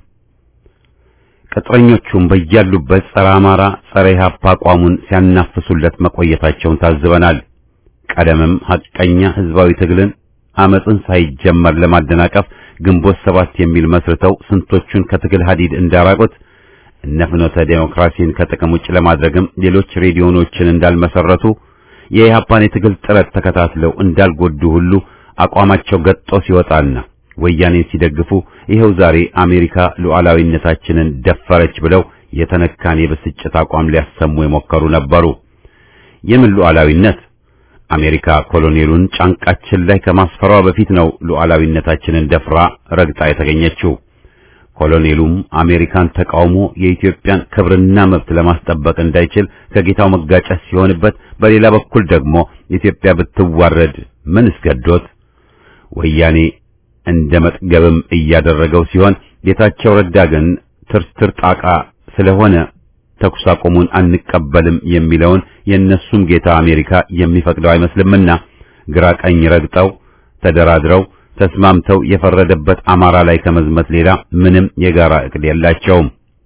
ቅጥረኞቹም በያሉበት ጸረ አማራ፣ ጸረ ኢህአፓ አቋሙን ሲያናፍሱለት መቆየታቸውን ታዝበናል። ቀደምም ሐቀኛ ህዝባዊ ትግልን አመፅን ሳይጀመር ለማደናቀፍ ግንቦት ሰባት የሚል መስርተው ስንቶቹን ከትግል ሀዲድ እንዳራቁት እነ ፍኖተ ዴሞክራሲን ከጥቅም ውጭ ለማድረግም ሌሎች ሬዲዮኖችን እንዳልመሰረቱ የኢህአፓን የትግል ጥረት ተከታትለው እንዳልጎዱ ሁሉ አቋማቸው ገጦ ሲወጣና ወያኔን ሲደግፉ ይኸው ዛሬ አሜሪካ ሉዓላዊነታችንን ደፈረች ብለው የተነካን የብስጭት አቋም ሊያሰሙ የሞከሩ ነበሩ። የምን ሉዓላዊነት? አሜሪካ ኮሎኔሉን ጫንቃችን ላይ ከማስፈሯ በፊት ነው ሉዓላዊነታችንን ደፍራ ረግጣ የተገኘችው። ኮሎኔሉም አሜሪካን ተቃውሞ የኢትዮጵያን ክብርና መብት ለማስጠበቅ እንዳይችል ከጌታው መጋጨት ሲሆንበት፣ በሌላ በኩል ደግሞ ኢትዮጵያ ብትዋረድ ምን እስገዶት ወያኔ እንደ መጥገብም እያደረገው ሲሆን ጌታቸው ረዳ ግን ትርትር ጣቃ ስለሆነ ተኩስ አቁሙን አንቀበልም የሚለውን የእነሱም ጌታ አሜሪካ የሚፈቅደው አይመስልምና ግራ ቀኝ ረግጠው ተደራድረው ተስማምተው የፈረደበት አማራ ላይ ከመዝመት ሌላ ምንም የጋራ እቅድ የላቸውም።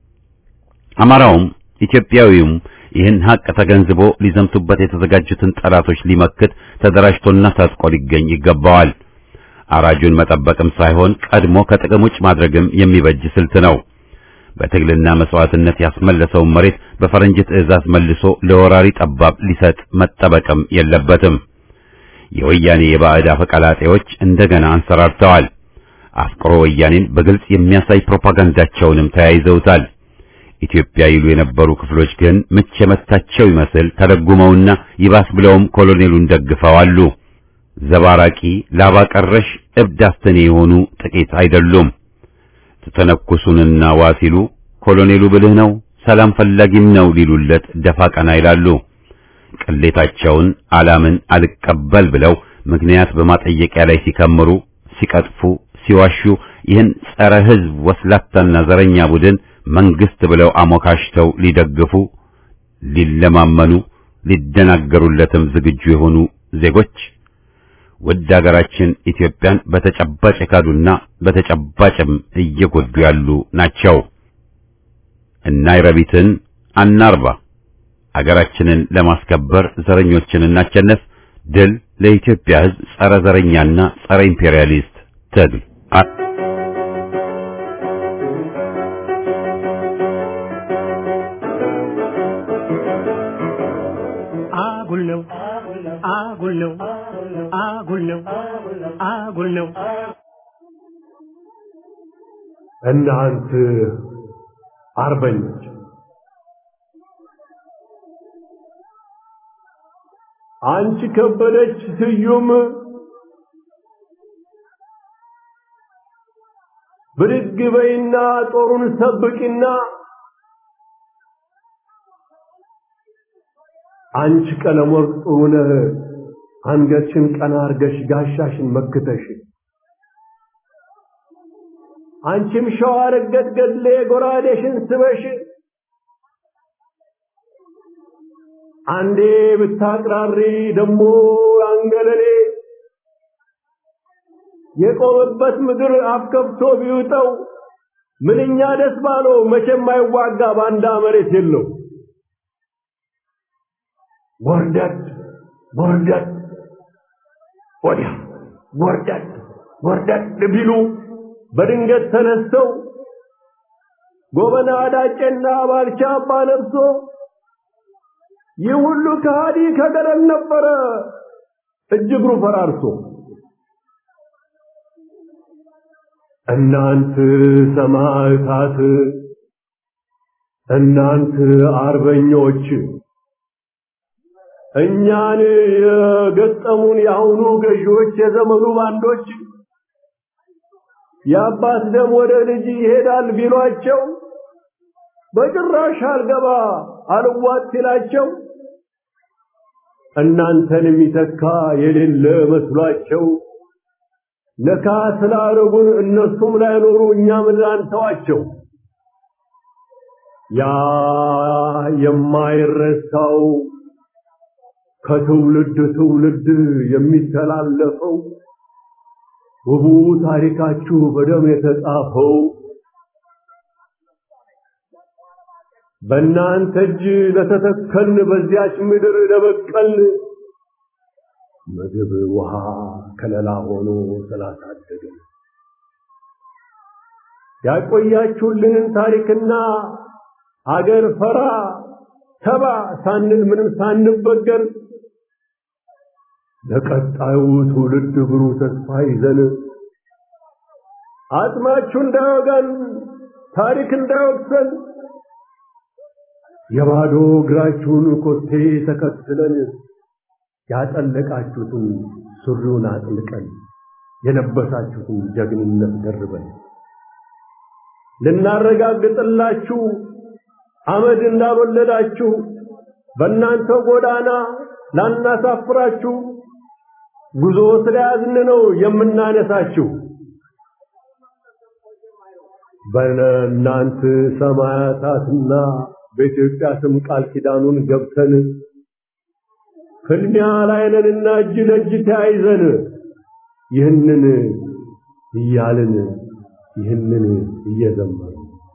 አማራውም ኢትዮጵያዊውም ይህን ሀቅ ተገንዝቦ ሊዘምቱበት የተዘጋጁትን ጠላቶች ሊመክት ተደራጅቶና ታጥቆ ሊገኝ ይገባዋል። አራጁን መጠበቅም ሳይሆን ቀድሞ ከጥቅም ውጭ ማድረግም የሚበጅ ስልት ነው። በትግልና መስዋዕትነት ያስመለሰውን መሬት በፈረንጅ ትዕዛዝ መልሶ ለወራሪ ጠባብ ሊሰጥ መጠበቅም የለበትም። የወያኔ የባዕድ አፈቀላጤዎች እንደገና አንሰራርተዋል። አፍቅሮ ወያኔን በግልጽ የሚያሳይ ፕሮፓጋንዳቸውንም ተያይዘውታል። ኢትዮጵያ ይሉ የነበሩ ክፍሎች ግን ምች የመታቸው ይመስል ተለጉመውና ይባስ ብለውም ኮሎኔሉን ደግፈዋሉ። ዘባራቂ ላባ ቀረሽ እብድ አስተኔ የሆኑ ጥቂት አይደሉም። ተተነኩሱንና ዋ ሲሉ ኮሎኔሉ ብልህ ነው፣ ሰላም ፈላጊም ነው ሊሉለት ደፋ ቀና ይላሉ። ቅሌታቸውን አላምን አልቀበል ብለው ምክንያት በማጠየቂያ ላይ ሲከምሩ፣ ሲቀጥፉ፣ ሲዋሹ ይህን ጸረ ሕዝብ ወስላታና ዘረኛ ቡድን መንግስት ብለው አሞካሽተው ሊደግፉ፣ ሊለማመኑ፣ ሊደናገሩለትም ዝግጁ የሆኑ ዜጎች ውድ ሀገራችን ኢትዮጵያን በተጨባጭ የካዱና በተጨባጭም እየጎዱ ያሉ ናቸው። እናይረቢትን አናርባ። ሀገራችንን ለማስከበር ዘረኞችን እናቸነፍ። ድል ለኢትዮጵያ ሕዝብ ጸረ ዘረኛና ጸረ ኢምፔሪያሊስት ትግል አጉል ነው አጉል ነው አጉል ነው አጉል ነው እናንት አርበኞች አንቺ ከበደች ስዩም ብድግ በይና ጦሩን ሰብቂና አንቺ ቀለም ወርቅ ጥሩነህ አንገትሽን ቀና አርገሽ ጋሻሽን መክተሽ አንቺም ሸዋ ረገድ ገድሌ ጎራዴሽን ስበሽ አንዴ ብታቅራሪ ደሞ አንገለሌ የቆመበት ምድር አፍከብቶ ቢውጠው ምንኛ ደስ ባለው መቼም አይዋጋ ባንዳ መሬት የለው ወርደት ወርደት ወዲያ ወርደት ወርደት ቢሉ በድንገት ተነስተው ጎበና አዳጨና ባልቻ አባ ነብሶ ይህ ሁሉ ከሃዲ ከገደል ነበረ እጅግሩ ፈራርሶ እናንት ሰማዕታት እናንት አርበኞች እኛን የገጠሙን የአሁኑ ገዢዎች የዘመኑ ባንዶች የአባት ደም ወደ ልጅ ይሄዳል ቢሏቸው በጭራሽ አልገባ አልዋጥ ሲላቸው እናንተን የሚተካ የሌለ መስሏቸው ነካ ስላረጉን እነሱም ላይኖሩ እኛም ላንተዋቸው ያ የማይረሳው ከትውልድ ትውልድ የሚተላለፈው ውቡ ታሪካችሁ በደም የተጻፈው በእናንተ እጅ ለተተከልን በዚያች ምድር ለበቀል ምግብ ውሃ ከለላ ሆኖ ስላሳደገን ያቆያችሁልንን ታሪክና አገር ፈራ ተባ ሳንል ምንም ሳንበገር ለቀጣዩ ትውልድ ብሩህ ተስፋ ይዘን አጽማችሁ እንዳይወጋን ታሪክ እንዳይወቅሰን የባዶ እግራችሁን ኮቴ ተከትለን ያጠለቃችሁትን ሱሪውን አጥልቀን የለበሳችሁትን ጀግንነት ደርበን ልናረጋግጥላችሁ አመድ እንዳልወለዳችሁ በእናንተ ጎዳና ላናሳፍራችሁ ጉዞ ስለያዝን ነው የምናነሳችሁ። በእናንተ ሰማያታትና በኢትዮጵያ ስም ቃል ኪዳኑን ገብተን ፍልሚያ ላይ ነንና እጅ ለእጅ ተያይዘን ይህንን እያልን ይህንን እየዘመሩ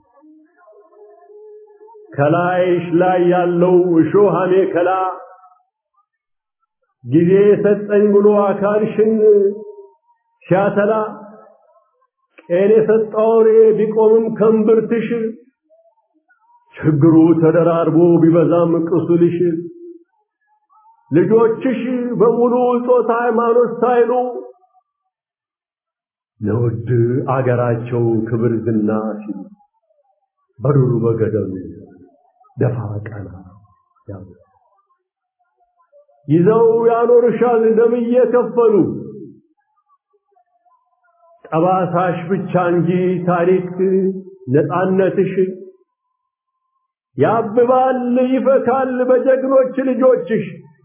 ከላይሽ ላይ ያለው እሾህ አሜከላ ጊዜ ሰጠኝ ብሎ አካልሽን ሲያተላ ቄን የሰጠው አውሬ ቢቆምም ከንብርትሽ ችግሩ ተደራርቦ ቢበዛም ቅሱልሽ ልጆችሽ በሙሉ ጾታ ሃይማኖት ሳይሉ ለውድ አገራቸው ክብር ዝና ሲሉ በዱሩ በገደሉ ደፋ ቀና ያሉ ይዘው ያኖርሻል ደም እየከፈሉ ጠባሳሽ ብቻ እንጂ ታሪክ ነፃነትሽ ያብባል ይፈካል በጀግኖች ልጆችሽ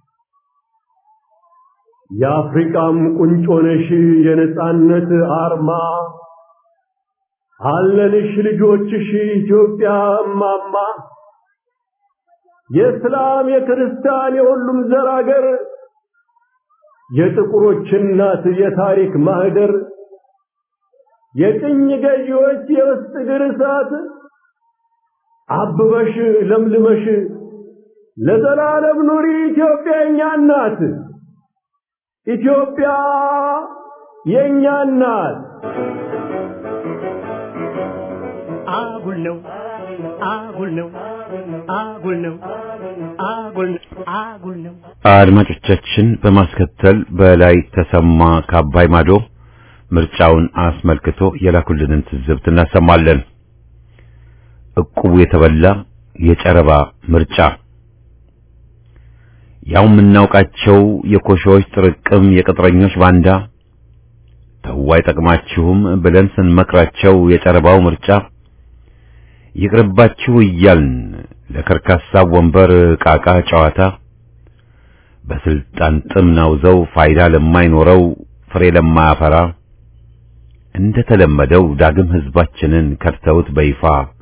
የአፍሪቃም ቁንጮ ነሽ የነፃነት አርማ አለንሽ ልጆችሽ ኢትዮጵያ እማማ የእስላም የክርስቲያን የሁሉም ዘር አገር የጥቁሮች እናት የታሪክ ማህደር የቅኝ ገዢዎች የውስጥ እግር እሳት አብበሽ ለምልመሽ ለዘላለም ኑሪ ኢትዮጵያ የኛ እናት ኢትዮጵያ የኛ እናት አጉል ነው አጉል ነው አጉል ነው አጉል ነው አጉል ነው አድማጮቻችን በማስከተል በላይ ተሰማ ከአባይ ማዶ ምርጫውን አስመልክቶ የላኩልንን ትዝብት እናሰማለን። እቁቡ የተበላ የጨረባ ምርጫ ያው የምናውቃቸው የኮሾዎች ጥርቅም የቅጥረኞች ባንዳ ተው አይጠቅማችሁም ብለን ስንመክራቸው የጨረባው ምርጫ ይቅርባችሁ እያልን ለከርካሳ ወንበር ቃቃ ጨዋታ በስልጣን ጥም ናውዘው ፋይዳ ለማይኖረው ፍሬ ለማያፈራ እንደተለመደው ዳግም ህዝባችንን ከድተውት በይፋ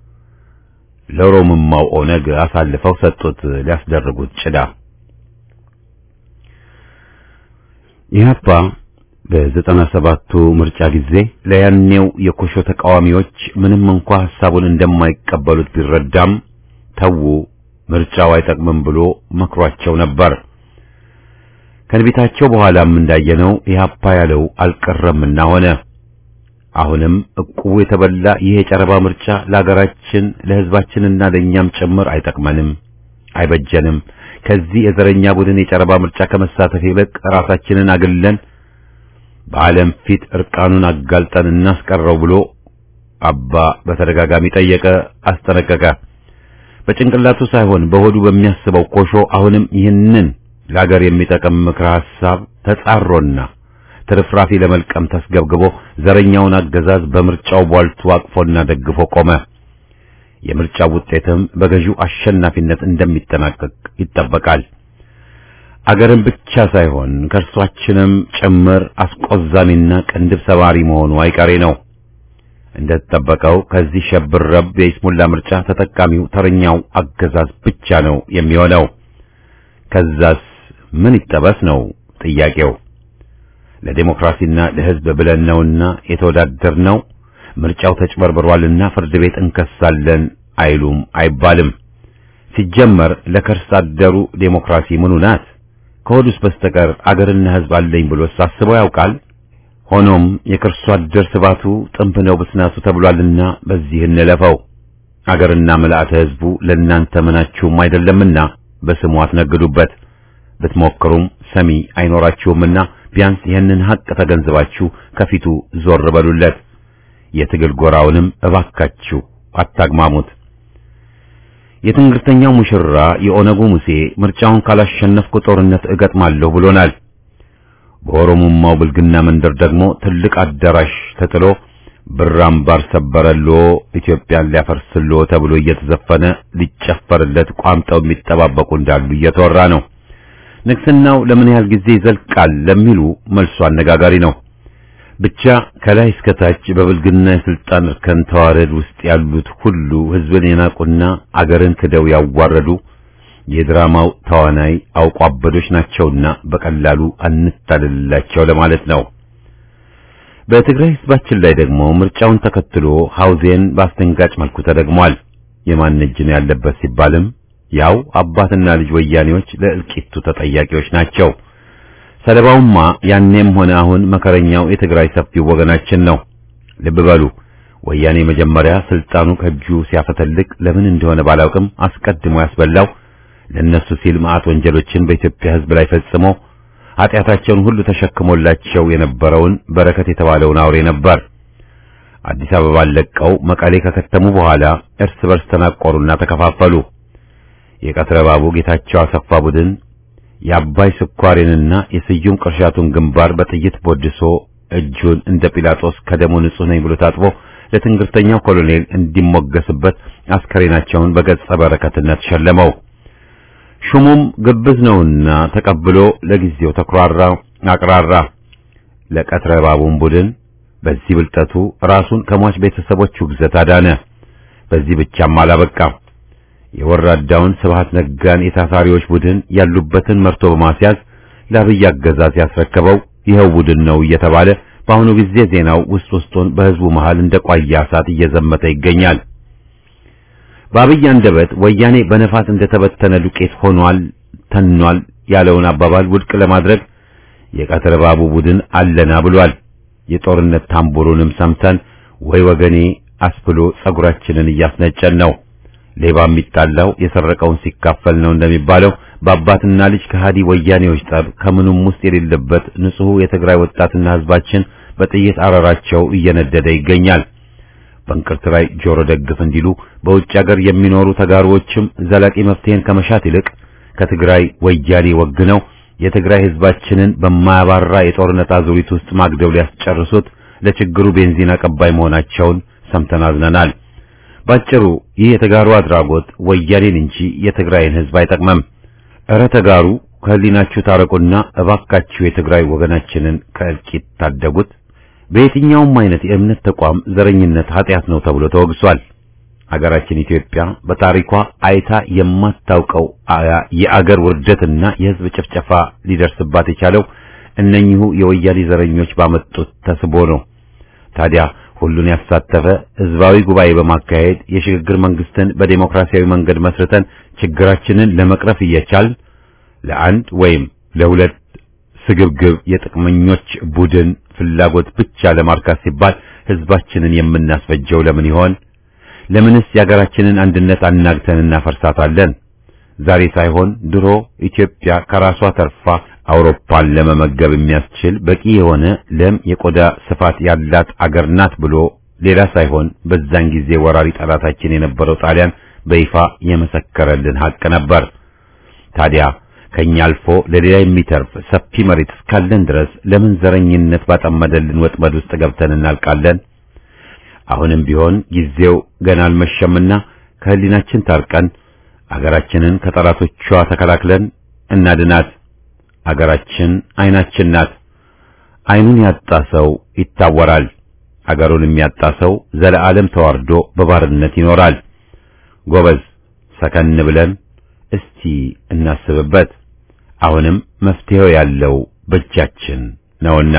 ለሮምማው ኦነግ አሳልፈው ሰጡት ሊያስደርጉት ጭዳ ኢህአፓ በዘጠና ሰባቱ ምርጫ ጊዜ ለያኔው የኮሾ ተቃዋሚዎች ምንም እንኳ ሐሳቡን እንደማይቀበሉት ቢረዳም ተዉ ምርጫው አይጠቅምም ብሎ መክሯቸው ነበር። ከንቢታቸው በኋላም እንዳየነው ኢህአፓ ያለው አልቀረምና ሆነ። አሁንም እቁቡ የተበላ ይህ የጨረባ ምርጫ ለሀገራችን ለህዝባችንና ለእኛም ጭምር አይጠቅመንም፣ አይበጀንም። ከዚህ የዘረኛ ቡድን የጨረባ ምርጫ ከመሳተፍ ይልቅ ራሳችንን አግለን በዓለም ፊት እርቃኑን አጋልጠን እናስቀረው ብሎ አባ በተደጋጋሚ ጠየቀ፣ አስጠነቀቀ። በጭንቅላቱ ሳይሆን በሆዱ በሚያስበው ኮሾ አሁንም ይህንን ለአገር የሚጠቅም ምክረ ሐሳብ ተጻሮና ትርፍራፊ ለመልቀም ተስገብግቦ ዘረኛውን አገዛዝ በምርጫው ቧልቱ አቅፎና ደግፎ ቆመ። የምርጫው ውጤትም በገዢው አሸናፊነት እንደሚጠናቀቅ ይጠበቃል። አገርን ብቻ ሳይሆን ከእርሷችንም ጭምር አስቆዛሚና ቅንድብ ሰባሪ መሆኑ አይቀሬ ነው። እንደተጠበቀው ከዚህ ሸብረብ የይስሙላ ምርጫ ተጠቃሚው ተረኛው አገዛዝ ብቻ ነው የሚሆነው። ከዛስ ምን ይጠበስ ነው ጥያቄው። ለዴሞክራሲና ለሕዝብ ብለን ነውና የተወዳደርነው ምርጫው ተጭበርብሯልና ፍርድ ቤት እንከሳለን አይሉም አይባልም። ሲጀመር ለከርስ አደሩ ዴሞክራሲ ምኑ ናት? ከሆዱስ በስተቀር አገርና ሕዝብ አለኝ ብሎ ሳስበው ያውቃል? ሆኖም የከርሱ አደር ስባቱ ጥንብ ነው ብስናቱ ተብሏልና በዚህ እንለፈው። አገርና ምልአተ ሕዝቡ ለእናንተ ምናችሁም አይደለምና በስሙ አትነግዱበት። ብትሞክሩም ሰሚ አይኖራችሁምና ቢያንስ ይህንን ሐቅ ተገንዝባችሁ ከፊቱ ዞር በሉለት። የትግል ጎራውንም እባካችሁ አታግማሙት። የትንግርተኛው ሙሽራ የኦነጉ ሙሴ ምርጫውን ካላሸነፍኩ ጦርነት እገጥማለሁ ብሎናል። በኦሮሞማው ብልግና መንደር ደግሞ ትልቅ አዳራሽ ተጥሎ ብር አምባር ሰበረሎ ኢትዮጵያን ሊያፈርስሎ ተብሎ እየተዘፈነ ሊጨፈርለት ቋምጠው የሚጠባበቁ እንዳሉ እየተወራ ነው። ንግስናው ለምን ያህል ጊዜ ይዘልቃል ለሚሉ መልሱ አነጋጋሪ ነው። ብቻ ከላይ እስከ ታች በብልግና የስልጣን እርከን ተዋረድ ውስጥ ያሉት ሁሉ ሕዝብን የናቁና አገርን ክደው ያዋረዱ የድራማው ተዋናይ አውቆ አበዶች ናቸውና በቀላሉ አንታልላቸው ለማለት ነው። በትግራይ ሕዝባችን ላይ ደግሞ ምርጫውን ተከትሎ ሐውዜን በአስደንጋጭ መልኩ ተደግሟል። የማን እጅ ነው ያለበት ሲባልም ያው አባትና ልጅ ወያኔዎች ለእልቂቱ ተጠያቂዎች ናቸው። ሰለባውማ ያኔም ሆነ አሁን መከረኛው የትግራይ ሰፊው ወገናችን ነው። ልብ በሉ ወያኔ መጀመሪያ ስልጣኑ ከእጁ ሲያፈተልቅ ለምን እንደሆነ ባላውቅም አስቀድሞ ያስበላው ለነሱ ሲል መዓት ወንጀሎችን በኢትዮጵያ ሕዝብ ላይ ፈጽሞ ኃጢአታቸውን ሁሉ ተሸክሞላቸው የነበረውን በረከት የተባለውን አውሬ ነበር። አዲስ አበባን ለቀው መቀሌ ከከተሙ በኋላ እርስ በርስ ተናቆሩና ተከፋፈሉ። የቀትረ ባቡ ጌታቸው አሰፋ ቡድን የአባይ ስኳሬንና የስዩም ቅርሻቱን ግንባር በጥይት ቦድሶ እጁን እንደ ጲላጦስ ከደሙ ንጹሕ ነኝ ብሎ ታጥቦ ለትንግርተኛው ኮሎኔል እንዲሞገስበት አስከሬናቸውን በገጸ በረከትነት ሸለመው። ሹሙም ግብዝ ነውና ተቀብሎ ለጊዜው ተኩራራ፣ አቅራራ። ለቀትረ ባቡን ቡድን በዚህ ብልጠቱ ራሱን ከሟች ቤተሰቦቹ ግዘት አዳነ። በዚህ ብቻም አላበቃም። የወራዳውን ስብሃት ነጋን የታሳሪዎች ቡድን ያሉበትን መርቶ በማስያዝ ለአብይ አገዛዝ ያስረከበው ይኸው ቡድን ነው እየተባለ በአሁኑ ጊዜ ዜናው ውስጥ ውስጡን በሕዝቡ መሃል እንደ ቋያ እሳት እየዘመተ ይገኛል። በአብይ አንደበት ወያኔ በነፋስ እንደተበተነ ዱቄት ሆኗል፣ ተኗል ያለውን አባባል ውድቅ ለማድረግ የቀትር ባቡ ቡድን አለና ብሏል። የጦርነት ታምቡሩንም ሰምተን ወይ ወገኔ አስብሎ ጸጉራችንን እያስነጨን ነው። ሌባ የሚጣላው የሰረቀውን ሲካፈል ነው እንደሚባለው በአባትና ልጅ ከሃዲ ወያኔዎች ጠብ ከምኑም ውስጥ የሌለበት ንጹሕ የትግራይ ወጣትና ሕዝባችን በጥይት አረራቸው እየነደደ ይገኛል። በእንቅርት ላይ ጆሮ ደግፍ እንዲሉ በውጭ ሀገር የሚኖሩ ተጋሩዎችም ዘላቂ መፍትሄን ከመሻት ይልቅ ከትግራይ ወያኔ ወግነው የትግራይ ሕዝባችንን በማያባራ የጦርነት አዙሪት ውስጥ ማግደው ሊያስጨርሱት ለችግሩ ቤንዚን አቀባይ መሆናቸውን ሰምተን አዝነናል። ባጭሩ ይህ የተጋሩ አድራጎት ወያኔን እንጂ የትግራይን ሕዝብ አይጠቅመም። እረ ተጋሩ ከህሊናችሁ ታረቁና እባካችሁ የትግራይ ወገናችንን ከእልቂት ታደጉት። በየትኛውም አይነት የእምነት ተቋም ዘረኝነት ኃጢአት ነው ተብሎ ተወግሷል። አገራችን ኢትዮጵያ በታሪኳ አይታ የማታውቀው የአገር ውርደትና የሕዝብ ጭፍጨፋ ሊደርስባት የቻለው እነኚሁ የወያኔ ዘረኞች ባመጡት ተስቦ ነው። ታዲያ ሁሉን ያሳተፈ ህዝባዊ ጉባኤ በማካሄድ የሽግግር መንግስትን በዴሞክራሲያዊ መንገድ መስርተን ችግራችንን ለመቅረፍ እየቻል ለአንድ ወይም ለሁለት ስግብግብ የጥቅመኞች ቡድን ፍላጎት ብቻ ለማርካት ሲባል ህዝባችንን የምናስፈጀው ለምን ይሆን? ለምንስ የሀገራችንን አንድነት አናግተን እናፈርሳታለን? ዛሬ ሳይሆን ድሮ ኢትዮጵያ ከራሷ ተርፋ አውሮፓን ለመመገብ የሚያስችል በቂ የሆነ ለም የቆዳ ስፋት ያላት አገር ናት ብሎ ሌላ ሳይሆን በዛን ጊዜ ወራሪ ጠላታችን የነበረው ጣሊያን በይፋ የመሰከረልን ሀቅ ነበር። ታዲያ ከኛ አልፎ ለሌላ የሚተርፍ ሰፊ መሬት እስካለን ድረስ ለምን ዘረኝነት ባጠመደልን ወጥመድ ውስጥ ገብተን እናልቃለን? አሁንም ቢሆን ጊዜው ገና አልመሸምና ከህሊናችን ታርቀን አገራችንን ከጠላቶቿ ተከላክለን እናድናት። አገራችን አይናችን ናት። አይኑን ያጣ ሰው ይታወራል። አገሩን የሚያጣ ሰው ዘለዓለም ተዋርዶ በባርነት ይኖራል። ጎበዝ፣ ሰከን ብለን እስቲ እናስብበት። አሁንም መፍትሄው ያለው በእጃችን ነውና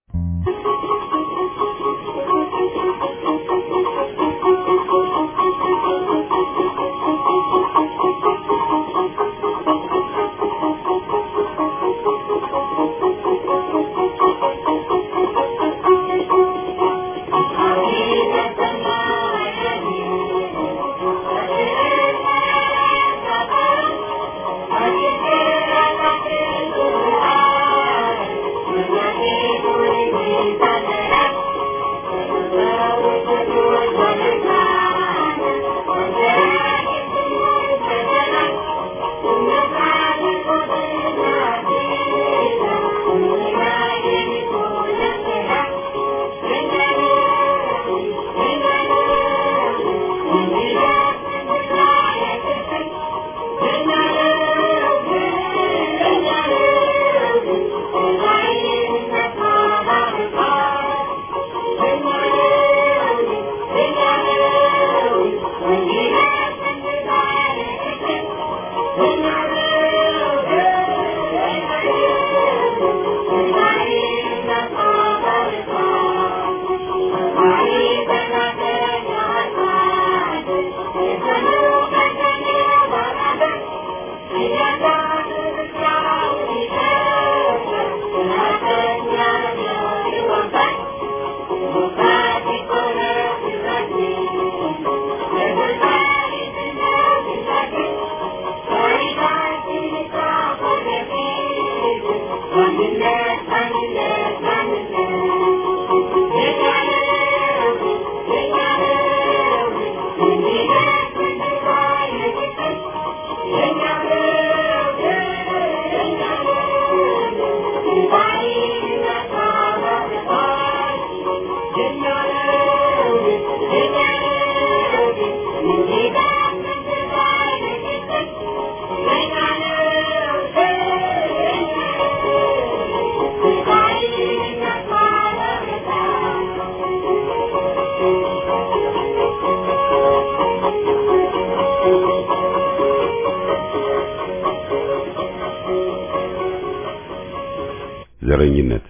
ዘረኝነት፣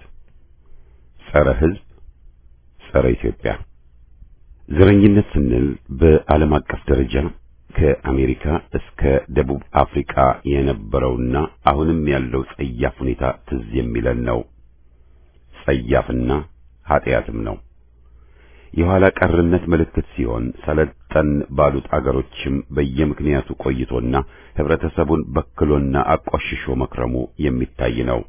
ጸረ ሕዝብ፣ ጸረ ኢትዮጵያ። ዘረኝነት ስንል በዓለም አቀፍ ደረጃ ከአሜሪካ እስከ ደቡብ አፍሪካ የነበረውና አሁንም ያለው ጸያፍ ሁኔታ ትዝ የሚለን ነው። ጸያፍና ኃጢአትም ነው። የኋላ ቀርነት ምልክት ሲሆን ሰለጠን ባሉት አገሮችም በየምክንያቱ ቆይቶና ህብረተሰቡን በክሎና አቆሽሾ መክረሙ የሚታይ ነው።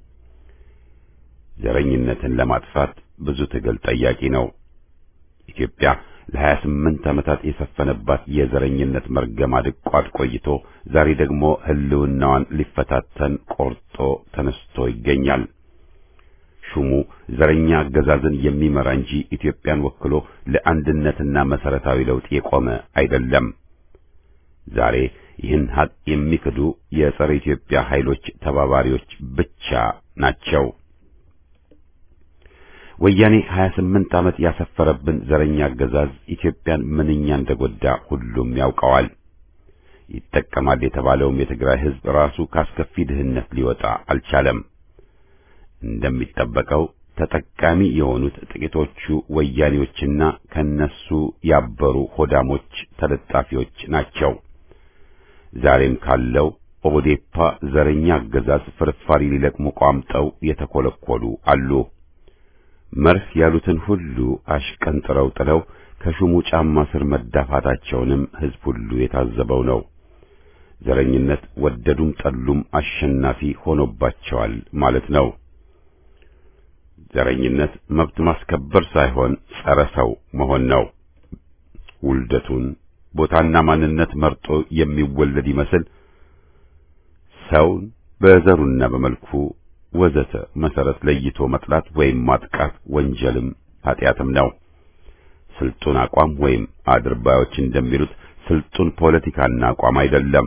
ዘረኝነትን ለማጥፋት ብዙ ትግል ጠያቂ ነው። ኢትዮጵያ ለሀያ ስምንት ዓመታት የሰፈነባት የዘረኝነት መርገም አድቋት ቆይቶ ዛሬ ደግሞ ህልውናዋን ሊፈታተን ቆርጦ ተነስቶ ይገኛል። ሹሙ ዘረኛ አገዛዝን የሚመራ እንጂ ኢትዮጵያን ወክሎ ለአንድነትና መሰረታዊ ለውጥ የቆመ አይደለም። ዛሬ ይህን ሀቅ የሚክዱ የጸረ ኢትዮጵያ ኃይሎች ተባባሪዎች ብቻ ናቸው። ወያኔ 28 ዓመት ያሰፈረብን ዘረኛ አገዛዝ ኢትዮጵያን ምንኛ እንደጎዳ ሁሉም ያውቀዋል። ይጠቀማል የተባለውም የትግራይ ህዝብ ራሱ ካስከፊ ድህነት ሊወጣ አልቻለም። እንደሚጠበቀው ተጠቃሚ የሆኑት ጥቂቶቹ ወያኔዎችና ከነሱ ያበሩ ሆዳሞች ተለጣፊዎች ናቸው። ዛሬም ካለው ኦዴፓ ዘረኛ አገዛዝ ፍርፋሪ ሊለቅሙ ቋምጠው የተኮለኮሉ አሉ። መርህ ያሉትን ሁሉ አሽቀንጥረው ጥለው ከሹሙ ጫማ ስር መዳፋታቸውንም ህዝብ ሁሉ የታዘበው ነው። ዘረኝነት ወደዱም ጠሉም አሸናፊ ሆኖባቸዋል ማለት ነው። ዘረኝነት መብት ማስከበር ሳይሆን ጸረ ሰው መሆን ነው። ውልደቱን ቦታና ማንነት መርጦ የሚወለድ ይመስል ሰውን በዘሩና በመልኩ ወዘተ መሰረት ለይቶ መጥላት ወይም ማጥቃት ወንጀልም ኃጢአትም ነው። ስልጡን አቋም ወይም አድርባዮች እንደሚሉት ስልጡን ፖለቲካና አቋም አይደለም።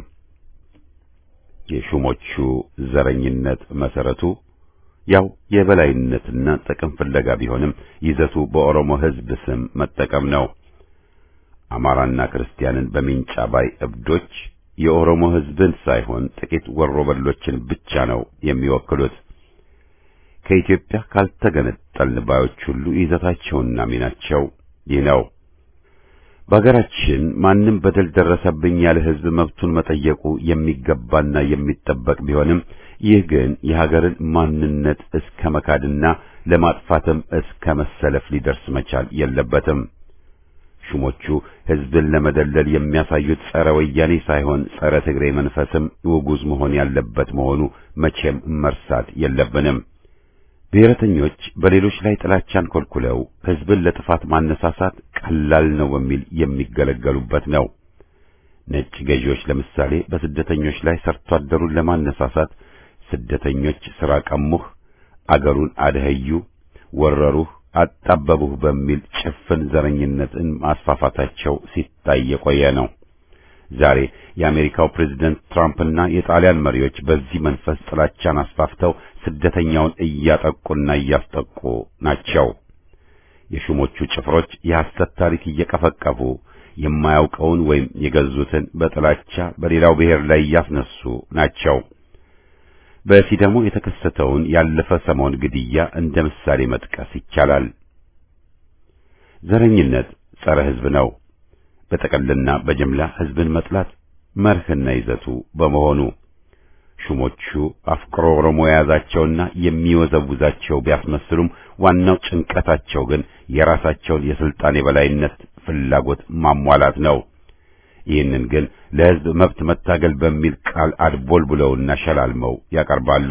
የሹሞቹ ዘረኝነት መሰረቱ ያው የበላይነትና ጥቅም ፍለጋ ቢሆንም ይዘቱ በኦሮሞ ሕዝብ ስም መጠቀም ነው። አማራና ክርስቲያንን በሚንጫ ባይ እብዶች የኦሮሞ ሕዝብን ሳይሆን ጥቂት ወሮበሎችን ብቻ ነው የሚወክሉት። ከኢትዮጵያ ካልተገነጠልን ባዮች ሁሉ ይዘታቸውና ሚናቸው ይህ ነው። በሀገራችን ማንም በደል ደረሰብኝ ያለ ሕዝብ መብቱን መጠየቁ የሚገባና የሚጠበቅ ቢሆንም ይህ ግን የሀገርን ማንነት እስከ መካድና ለማጥፋትም እስከ መሰለፍ ሊደርስ መቻል የለበትም። ሹሞቹ ሕዝብን ለመደለል የሚያሳዩት ጸረ ወያኔ ሳይሆን ጸረ ትግሬ መንፈስም ውጉዝ መሆን ያለበት መሆኑ መቼም መርሳት የለብንም። ብሔረተኞች በሌሎች ላይ ጥላቻን ኮልኩለው ሕዝብን ለጥፋት ማነሳሳት ቀላል ነው በሚል የሚገለገሉበት ነው። ነጭ ገዢዎች ለምሳሌ በስደተኞች ላይ ሰርቶ አደሩን ለማነሳሳት ስደተኞች ሥራ ቀሙህ፣ አገሩን አደኸዩ፣ ወረሩህ፣ አጣበቡህ በሚል ጭፍን ዘረኝነትን ማስፋፋታቸው ሲታይ የቆየ ነው። ዛሬ የአሜሪካው ፕሬዝደንት ትራምፕና የጣሊያን መሪዎች በዚህ መንፈስ ጥላቻን አስፋፍተው ስደተኛውን እያጠቁና እያስጠቁ ናቸው። የሹሞቹ ጭፍሮች የሐሰት ታሪክ እየቀፈቀፉ የማያውቀውን ወይም የገዙትን በጥላቻ በሌላው ብሔር ላይ እያስነሱ ናቸው። በሲዳሞ የተከሰተውን ያለፈ ሰሞን ግድያ እንደ ምሳሌ መጥቀስ ይቻላል። ዘረኝነት ጸረ ሕዝብ ነው። በጠቅልና በጅምላ ሕዝብን መጥላት መርህና ይዘቱ በመሆኑ ሹሞቹ አፍቅሮ ኦሮሞ የያዛቸውና የሚወዘውዛቸው ቢያስመስሉም ዋናው ጭንቀታቸው ግን የራሳቸውን የስልጣን የበላይነት ፍላጎት ማሟላት ነው። ይህንን ግን ለሕዝብ መብት መታገል በሚል ቃል አድቦል ብለውና ሸላልመው ያቀርባሉ።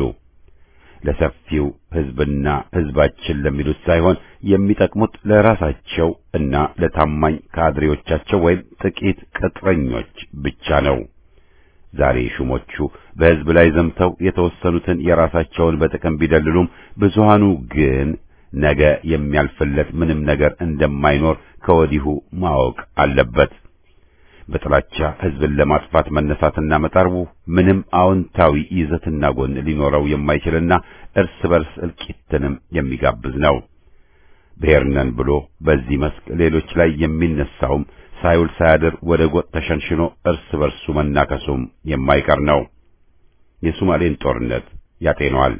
ለሰፊው ሕዝብና ሕዝባችን ለሚሉት ሳይሆን የሚጠቅሙት ለራሳቸው እና ለታማኝ ካድሬዎቻቸው ወይም ጥቂት ቅጥረኞች ብቻ ነው። ዛሬ ሹሞቹ በሕዝብ ላይ ዘምተው የተወሰኑትን የራሳቸውን በጥቅም ቢደልሉም ብዙሃኑ ግን ነገ የሚያልፍለት ምንም ነገር እንደማይኖር ከወዲሁ ማወቅ አለበት። በጥላቻ ሕዝብን ለማጥፋት መነሳትና መጣርቡ ምንም አዎንታዊ ይዘትና ጎን ሊኖረው የማይችልና እርስ በርስ እልቂትንም የሚጋብዝ ነው። ብሔር ነን ብሎ በዚህ መስክ ሌሎች ላይ የሚነሳውም ሳይውል ሳያድር ወደ ጎጥ ተሸንሽኖ እርስ በርሱ መናከሱም የማይቀር ነው። የሶማሌን ጦርነት ያጤነዋል።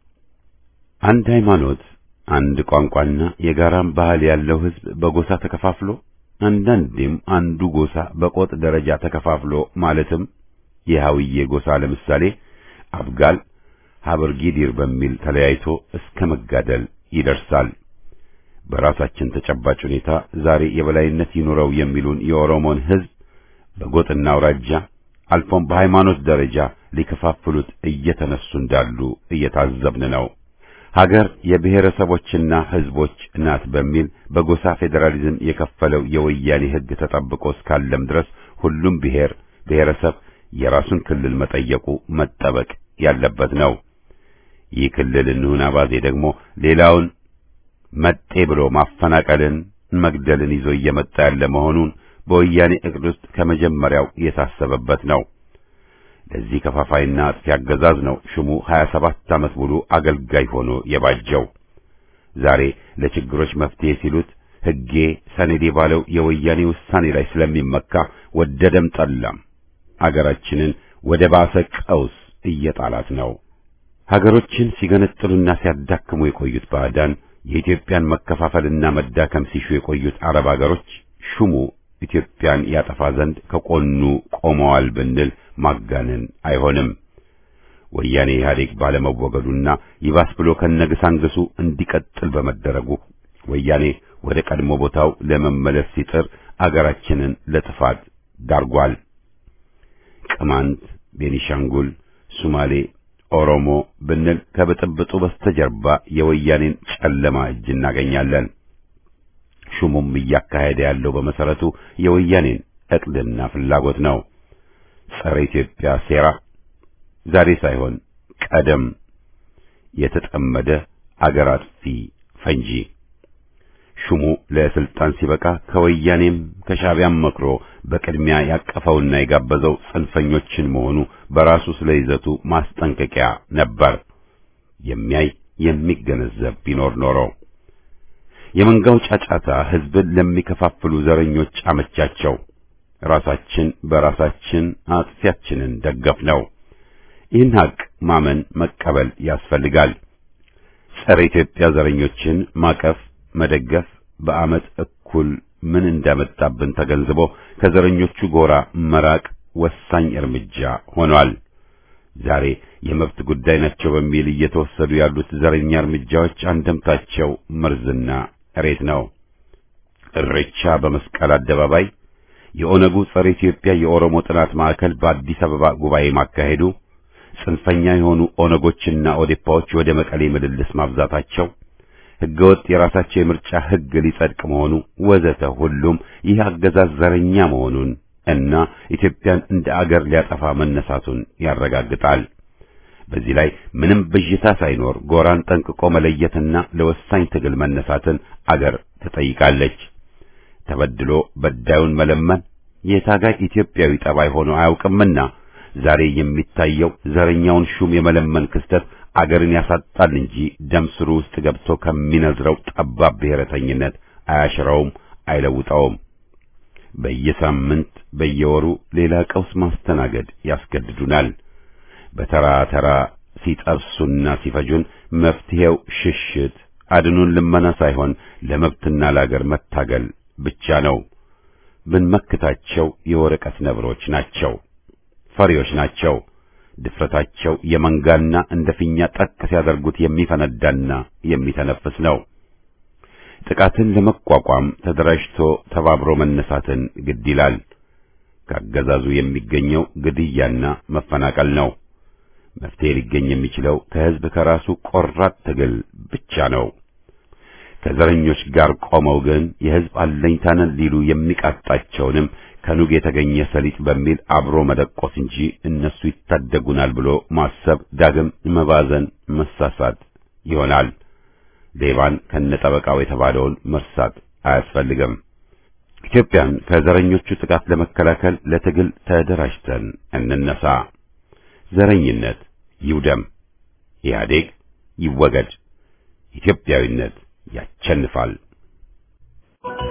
አንድ ሃይማኖት፣ አንድ ቋንቋና የጋራም ባህል ያለው ሕዝብ በጎሳ ተከፋፍሎ አንዳንዴም አንዱ ጎሳ በቆጥ ደረጃ ተከፋፍሎ ማለትም የሃውዬ ጎሳ ለምሳሌ አብጋል፣ ሀበርጊዲር በሚል ተለያይቶ እስከ መጋደል ይደርሳል። በራሳችን ተጨባጭ ሁኔታ ዛሬ የበላይነት ይኑረው የሚሉን የኦሮሞን ሕዝብ በጎጥና አውራጃ አልፎም በሃይማኖት ደረጃ ሊከፋፍሉት እየተነሱ እንዳሉ እየታዘብን ነው። ሀገር የብሔረሰቦችና ሕዝቦች ናት በሚል በጎሳ ፌዴራሊዝም የከፈለው የወያኔ ሕግ ተጠብቆ እስካለም ድረስ ሁሉም ብሔር ብሔረሰብ የራሱን ክልል መጠየቁ መጠበቅ ያለበት ነው። ይህ ክልል እንሁን አባዜ ደግሞ ሌላውን መጤ ብሎ ማፈናቀልን፣ መግደልን ይዞ እየመጣ ያለ መሆኑን በወያኔ ዕቅድ ውስጥ ከመጀመሪያው የታሰበበት ነው። ለዚህ ከፋፋይና አጥፊ አገዛዝ ነው ሹሙ 27 ዓመት ሙሉ አገልጋይ ሆኖ የባጀው። ዛሬ ለችግሮች መፍትሄ ሲሉት ሕጌ ሰነዴ ባለው የወያኔ ውሳኔ ላይ ስለሚመካ ወደደም ጠላም አገራችንን ወደ ባሰ ቀውስ እየጣላት ነው። ሀገሮችን ሲገነጥሉና ሲያዳክሙ የቆዩት ባዕዳን የኢትዮጵያን መከፋፈልና መዳከም ሲሹ የቆዩት አረብ አገሮች ሹሙ ኢትዮጵያን ያጠፋ ዘንድ ከቆኑ ቆመዋል ብንል ማጋነን አይሆንም። ወያኔ ኢህአዴግ ባለመወገዱና ይባስ ብሎ ከነግሳንግሱ እንዲቀጥል በመደረጉ ወያኔ ወደ ቀድሞ ቦታው ለመመለስ ሲጥር አገራችንን ለጥፋት ዳርጓል። ቅማንት፣ ቤኒሻንጉል፣ ሱማሌ፣ ኦሮሞ ብንል ከብጥብጡ በስተጀርባ የወያኔን ጨለማ እጅ እናገኛለን። ሹሙም እያካሄደ ያለው በመሰረቱ የወያኔን ዕቅድና ፍላጎት ነው። ጸረ ኢትዮጵያ ሴራ ዛሬ ሳይሆን ቀደም የተጠመደ አገር አጥፊ ፈንጂ ሹሙ ለስልጣን ሲበቃ ከወያኔም ከሻቢያም መክሮ በቅድሚያ ያቀፈውና የጋበዘው ጽንፈኞችን መሆኑ በራሱ ስለ ይዘቱ ማስጠንቀቂያ ነበር። የሚያይ የሚገነዘብ ቢኖር ኖሮ የመንጋው ጫጫታ ሕዝብን ለሚከፋፍሉ ዘረኞች አመቻቸው። ራሳችን በራሳችን አጥፊያችንን ደገፍ ነው። ይህን ሀቅ ማመን መቀበል ያስፈልጋል። ጸረ ኢትዮጵያ ዘረኞችን ማቀፍ መደገፍ በዓመት እኩል ምን እንዳመጣብን ተገንዝቦ ከዘረኞቹ ጎራ መራቅ ወሳኝ እርምጃ ሆኗል። ዛሬ የመብት ጉዳይ ናቸው በሚል እየተወሰዱ ያሉት ዘረኛ እርምጃዎች አንደምታቸው መርዝና እሬት ነው። እሬቻ በመስቀል አደባባይ፣ የኦነጉ ጸረ ኢትዮጵያ የኦሮሞ ጥናት ማዕከል በአዲስ አበባ ጉባኤ ማካሄዱ፣ ጽንፈኛ የሆኑ ኦነጎችና ኦዴፓዎች ወደ መቀሌ ምልልስ ማብዛታቸው ሕገወጥ የራሳቸው የምርጫ ሕግ ሊጸድቅ መሆኑ ወዘተ ሁሉም ይህ አገዛዝ ዘረኛ መሆኑን እና ኢትዮጵያን እንደ አገር ሊያጠፋ መነሳቱን ያረጋግጣል። በዚህ ላይ ምንም ብዥታ ሳይኖር ጎራን ጠንቅቆ መለየትና ለወሳኝ ትግል መነሳትን አገር ትጠይቃለች። ተበድሎ በዳዩን መለመን የታጋይ ኢትዮጵያዊ ጠባይ ሆኖ አያውቅምና ዛሬ የሚታየው ዘረኛውን ሹም የመለመን ክስተት አገርን ያሳጣል እንጂ ደም ስሩ ውስጥ ገብቶ ከሚነዝረው ጠባብ ብሔረተኝነት አያሽረውም፣ አይለውጠውም። በየሳምንት በየወሩ ሌላ ቀውስ ማስተናገድ ያስገድዱናል። በተራ ተራ ሲጠብሱና ሲፈጁን መፍትሄው ሽሽት አድኑን ልመና ሳይሆን ለመብትና ለአገር መታገል ብቻ ነው። ብንመክታቸው የወረቀት ነብሮች ናቸው፣ ፈሪዎች ናቸው። ድፍረታቸው የመንጋና እንደ ፊኛ ጠቅ ሲያደርጉት የሚፈነዳና የሚተነፍስ ነው። ጥቃትን ለመቋቋም ተደራጅቶ ተባብሮ መነሳትን ግድ ይላል። ከአገዛዙ የሚገኘው ግድያና መፈናቀል ነው። መፍትሄ ሊገኝ የሚችለው ከሕዝብ ከራሱ ቆራጥ ትግል ብቻ ነው። ከዘረኞች ጋር ቆመው ግን የሕዝብ አለኝታንን ሊሉ የሚቃጣቸውንም ከኑግ የተገኘ ሰሊጥ በሚል አብሮ መደቆስ እንጂ እነሱ ይታደጉናል ብሎ ማሰብ ዳግም መባዘን፣ መሳሳት ይሆናል። ሌባን ከነጠበቃው የተባለውን መርሳት አያስፈልግም። ኢትዮጵያን ከዘረኞቹ ጥቃት ለመከላከል ለትግል ተደራጅተን እንነሳ። ዘረኝነት ይውደም፣ ኢህአዴግ ይወገድ፣ ኢትዮጵያዊነት ያቸንፋል።